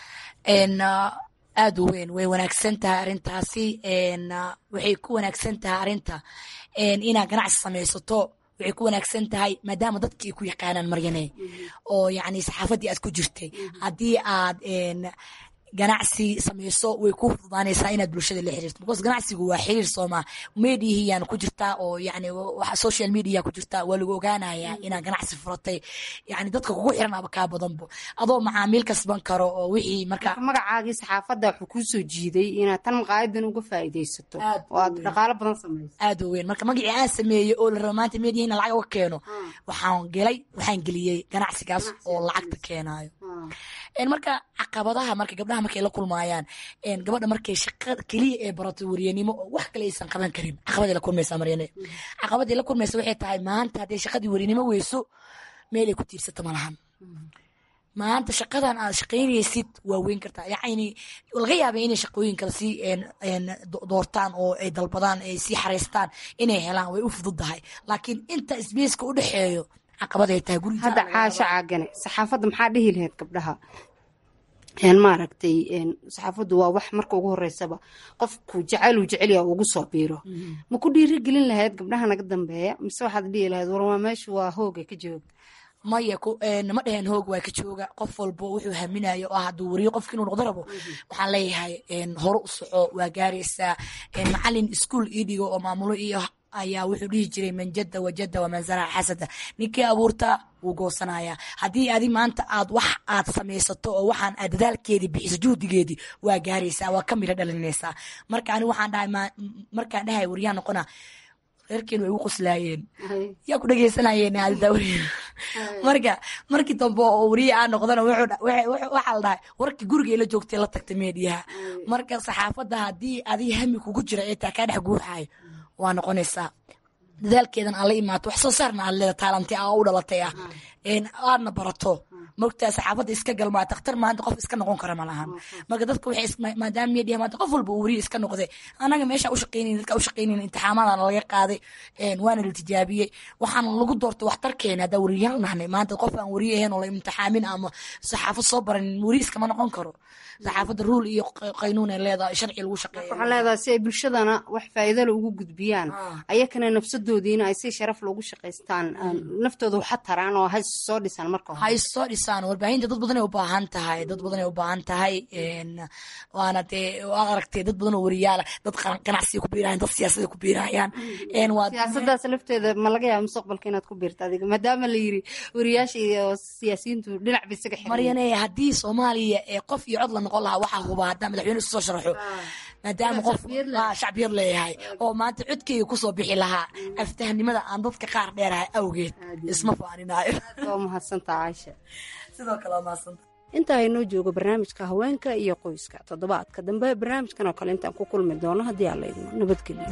aad u weyn way wanaagsan tahay arrintaasi waxay ku wanaagsan tahay arrinta inaad ganacsi samaysato waxay ku wanaagsan tahay maadaama dadki ay ku yaqaanaan maryane oo yacni saxaafaddii aad ku jirtay haddii aad ganacsi samayso way ku fududaanaysaa inaad bulshada la xiriirto because ganacsigu waa xiriir sooma mediahiyaan ku jirtaa oo yani waxa social media ku jirtaa waa lagu ogaanayaa inaad ganacsi furatay yani dadka kugu xiran aba kaa badanbo adoo macaamiil kasban karo oo wixii marka magacaagii saxaafadda wuxuu kuu soo jiiday inaad tan maqaayadan uga faa'iidaysato oo aad dhaqaalo badan samayso aad u weyn marka magacii aan sameeyey oo la rabo maanta media in lacag uga keeno waxaan gelay waxaan geliyey ganacsigaas oo lacagta keenaayo marka caqabadaha marka gabdhaha markay la kulmaayaan gabadha markay shaqada keliya ee barato wariyanimo oo wax kale aysan qaban karin caqabaday la kulmaysaa maryane caqabaday la kulmaysa waxay tahay maanta hadday shaqadii wariyanimo weyso meel ay ku tiirsata ma lahan maanta shaqadan aad shaqaynaysid waa weyn kartaa yacni laga yaabay inay shaqooyin kale sii doortaan oo ay dalbadaan ay sii xareystaan inay helaan way u fududahay laakiin inta sbaceka u dhexeeyo caqabaday tahay guriga hadda caasho caagane saxaafadda maxaa dhihi lahayd gabdhaha maaragtay saxaafaddu waa wax marka ugu horeysaba qofku jacayluu jecelya ugu soo biiro ma ku dhiirigelin lahayd gabdhaha naga dambeeya mise waxaad dhihi lahayd warwaa meeshu waa hooga ka jooga maya ma dhaheen hoog waa ka jooga qof walbo wuxuu haminayo oo hadduu wariyo qofki inuu noqdo rabo waxaan leeyahay hore u soco waa gaaraysaa macalin iskuol ii dhigo oo maamulo iyo ayaa wuxuu dhihi jiray man jadda wajadda waman zaraca xasada ninkii abuurtaa wuu goosanayaa haddii adi maanta aad wax aad samaysato oo waxaan aad dadaalkeedii bixiso juhdigeedii waa gaaraysaa waa ka miro dhalinaysaa marka ani waxaan dhahay markaan dhahay waryaa noqona reerkeenu way ugu qoslaayeen yaa ku dhegeysanayeen marka markii dambe oo wariye aa noqdana waxaa la dhahay warkii guriga ila joogtay la tagtay meediyaha marka saxaafadda haddii adii hami kugu jira ee taa kaa dhex guuxayo waa noqonaysaa dadaalkeedan aan la imaato wax soo saarna aad leeda taalanti aa u dhalatay ah aadna barato mogtaa saxaafadda iska galmaa dakhtar maanta qof iska noqon kara ma lahan marka dadka waxay maadaama media maanta qof walba uu wariye iska noqday anaga meesha u shaqaynayn dadka u shaqaynayn imtixaamadan laga qaaday waana la tijaabiyey waxaan lagu doortay waxtarkeena haddaa wariyaal nahnay maanta qof aan wariye ahayn oo la imtixaamin ama saxaafad soo baranin wariye iskama noqon karo saxaafadda ruul iyo qaynuun ay leedahay sharci lagu shaqeeya waxaa leedahay si ay bulshadana wax faa'iidale ugu gudbiyaan ayakana nafsadoodiina ay si sharaf loogu shaqaystaan naftooda waxa taraan oo hay soo dhisaan marka hay soo dhisaan warbaahinta dad badanay u baahan tahay dad badanay u baahan tahay waana dee waad aragtay dad badan oo wariyaala dad ganacsiga ku biirayaan dad siyaasada ku biirayaan siyaasadaas lafteeda ma laga yaaba mustaqbalka inaad ku biirta adiga maadaama la yiri wariyaasha iyo siyaasiyiintu dhinac ba isaga xiran maryane haddii soomaaliya ee qof iyo cod la noqon lahaa waxaa hubaa haddaa madaxweyne isu soo sharaxo maadaama qof shacbiyad leeyahay oo maanta codkeyga kusoo bixi lahaa aftahnimada aan dadka qaar dheerahay awgeed isma faaninaayo waa mahadsantaa caaisha sidoo kale waa mahadsanta intaa inoo joogo barnaamijka haweenka iyo qoyska toddobaadka dambe barnaamijkan oo kale intaan ku kulmi doono haddii aan la idmo nabadgelyo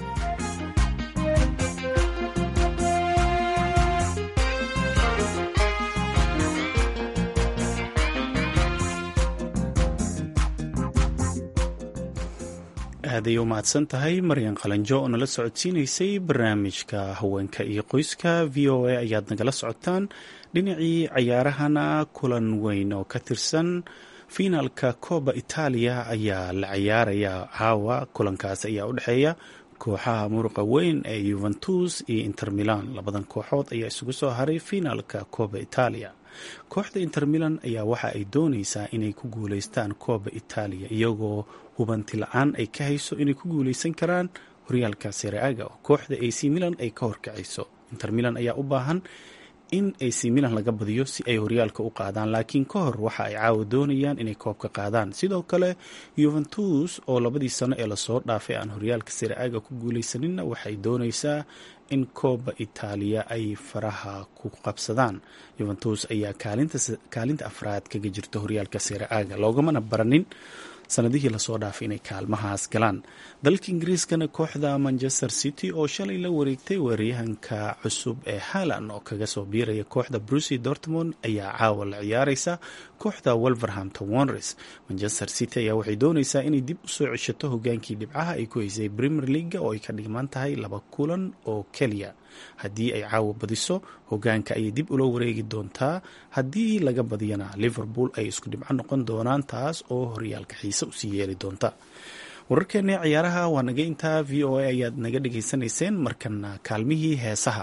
aaday u mahadsan tahay maryan qalanjo oo nala socodsiinaysay barnaamijka haweenka iyo qoyska v o a ayaad nagala socotaan dhinacii cayaarahana kulan weyn oo ka tirsan fiinaalka kooba itaaliya ayaa la cayaaraya caawa kulankaas ayaa u dhexeeya kooxaha muruqa weyn ee yuventus iyo inter milan labadan kooxood ayaa isugu soo haray finaalka kooba itaaliya kooxda inter milan ayaa waxa ay dooneysaa inay ku guuleystaan kooba itaaliya iyagoo hubanti la-aan ay ka hayso inay ku guuleysan karaan horyaalka sereaga oo kooxda ac milan ay ka horkacayso inter milan ayaa u baahan in ac milan laga badiyo si ay horyaalka u qaadaan laakiin ka hor waxa ay caawa doonayaan inay koobka qaadaan sidoo kale yuventus oo labadii sano ee lasoo dhaafay aan horyaalka sereaga ku guuleysaninna waxay dooneysaa in kooba itaaliya ay faraha ku qabsadaan yuventus ayaa kaalinta afraad kaga jirta horyaalka sereaga loogamana baranin sanadihii lasoo dhaafay inay kaalmahaas galaan dalka ingiriiskana kooxda manchester city oo shalay la wareegtay weeraryahanka cusub ee haalan oo kaga soo biiraya kooxda brucy dortmond ayaa caawa la ciyaareysa kooxda wolverhampton wanres manchester city ayaa waxay dooneysaa inay dib usoo ceshato hogaankii dhibcaha ay ku haysay premier leaga oo ay ka dhigman tahay laba kulan oo keliya haddii ay caawa badiso hogaanka ayay dib ula wareegi doontaa haddii laga badiyana liverpool ay isku dhibco noqon doonaan taas oo horyaalka xiise usii yeeli doonta wararkeena ciyaaraha waa naga intaa v o a ayaad naga dhegaysanayseen markana kaalmihii heesaha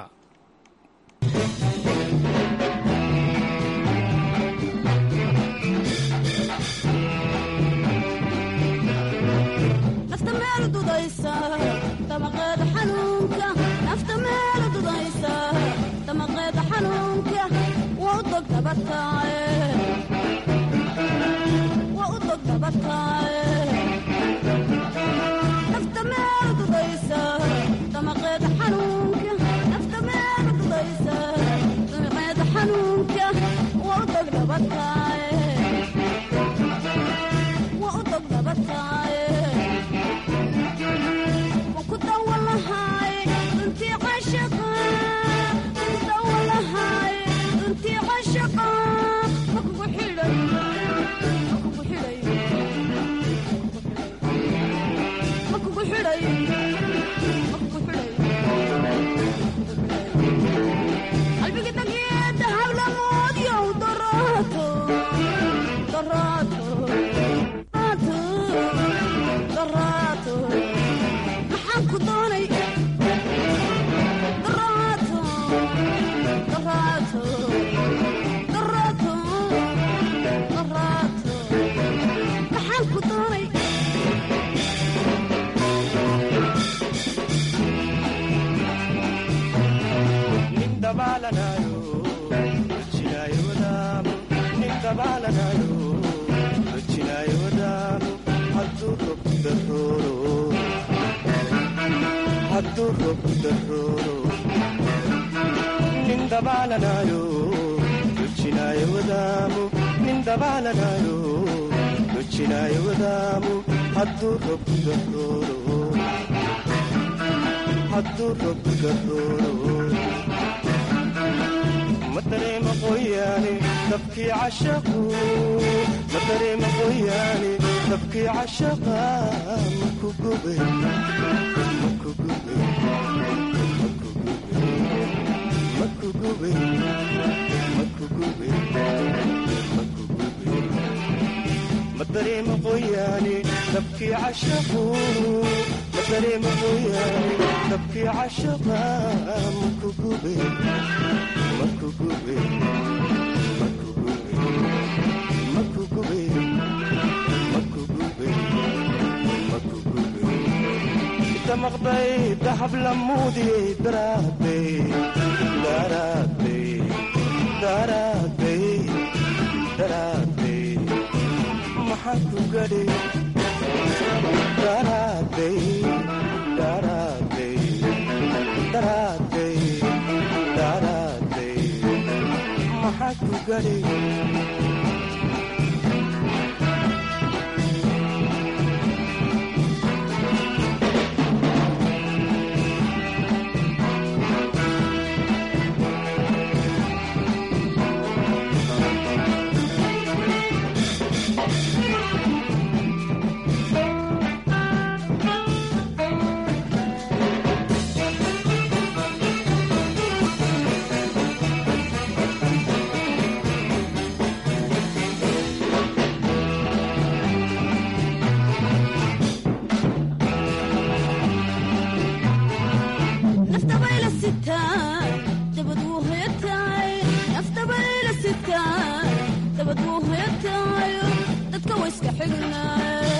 dabad wuu hoyataay naftabayla sitaay dabad wuu hoyataayo dadka wayska xignaaye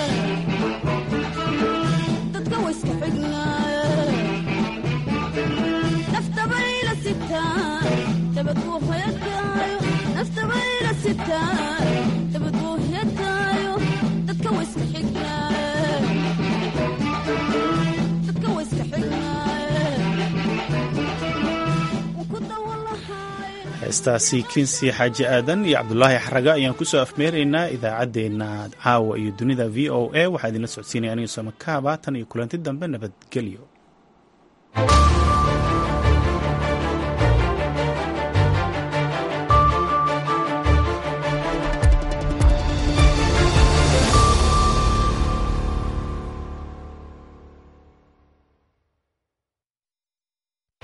dadka wayska xignaaye naftabayla sitaay dabad wuu hoyataayo naftabayla sitaay dabad wuu hoyataayo dadka wayska xignaaye dadka wayska xignaaye heestaasi kinsi xaaji aadan iyo cabdulaahi xaraga ayaan kusoo afmeeraynaa idaacaddeenna caawa iyo dunida v o a waxaa idinla socodsiinaya aniga soomakaaba tan iyo kulanti dambe nabadgelyo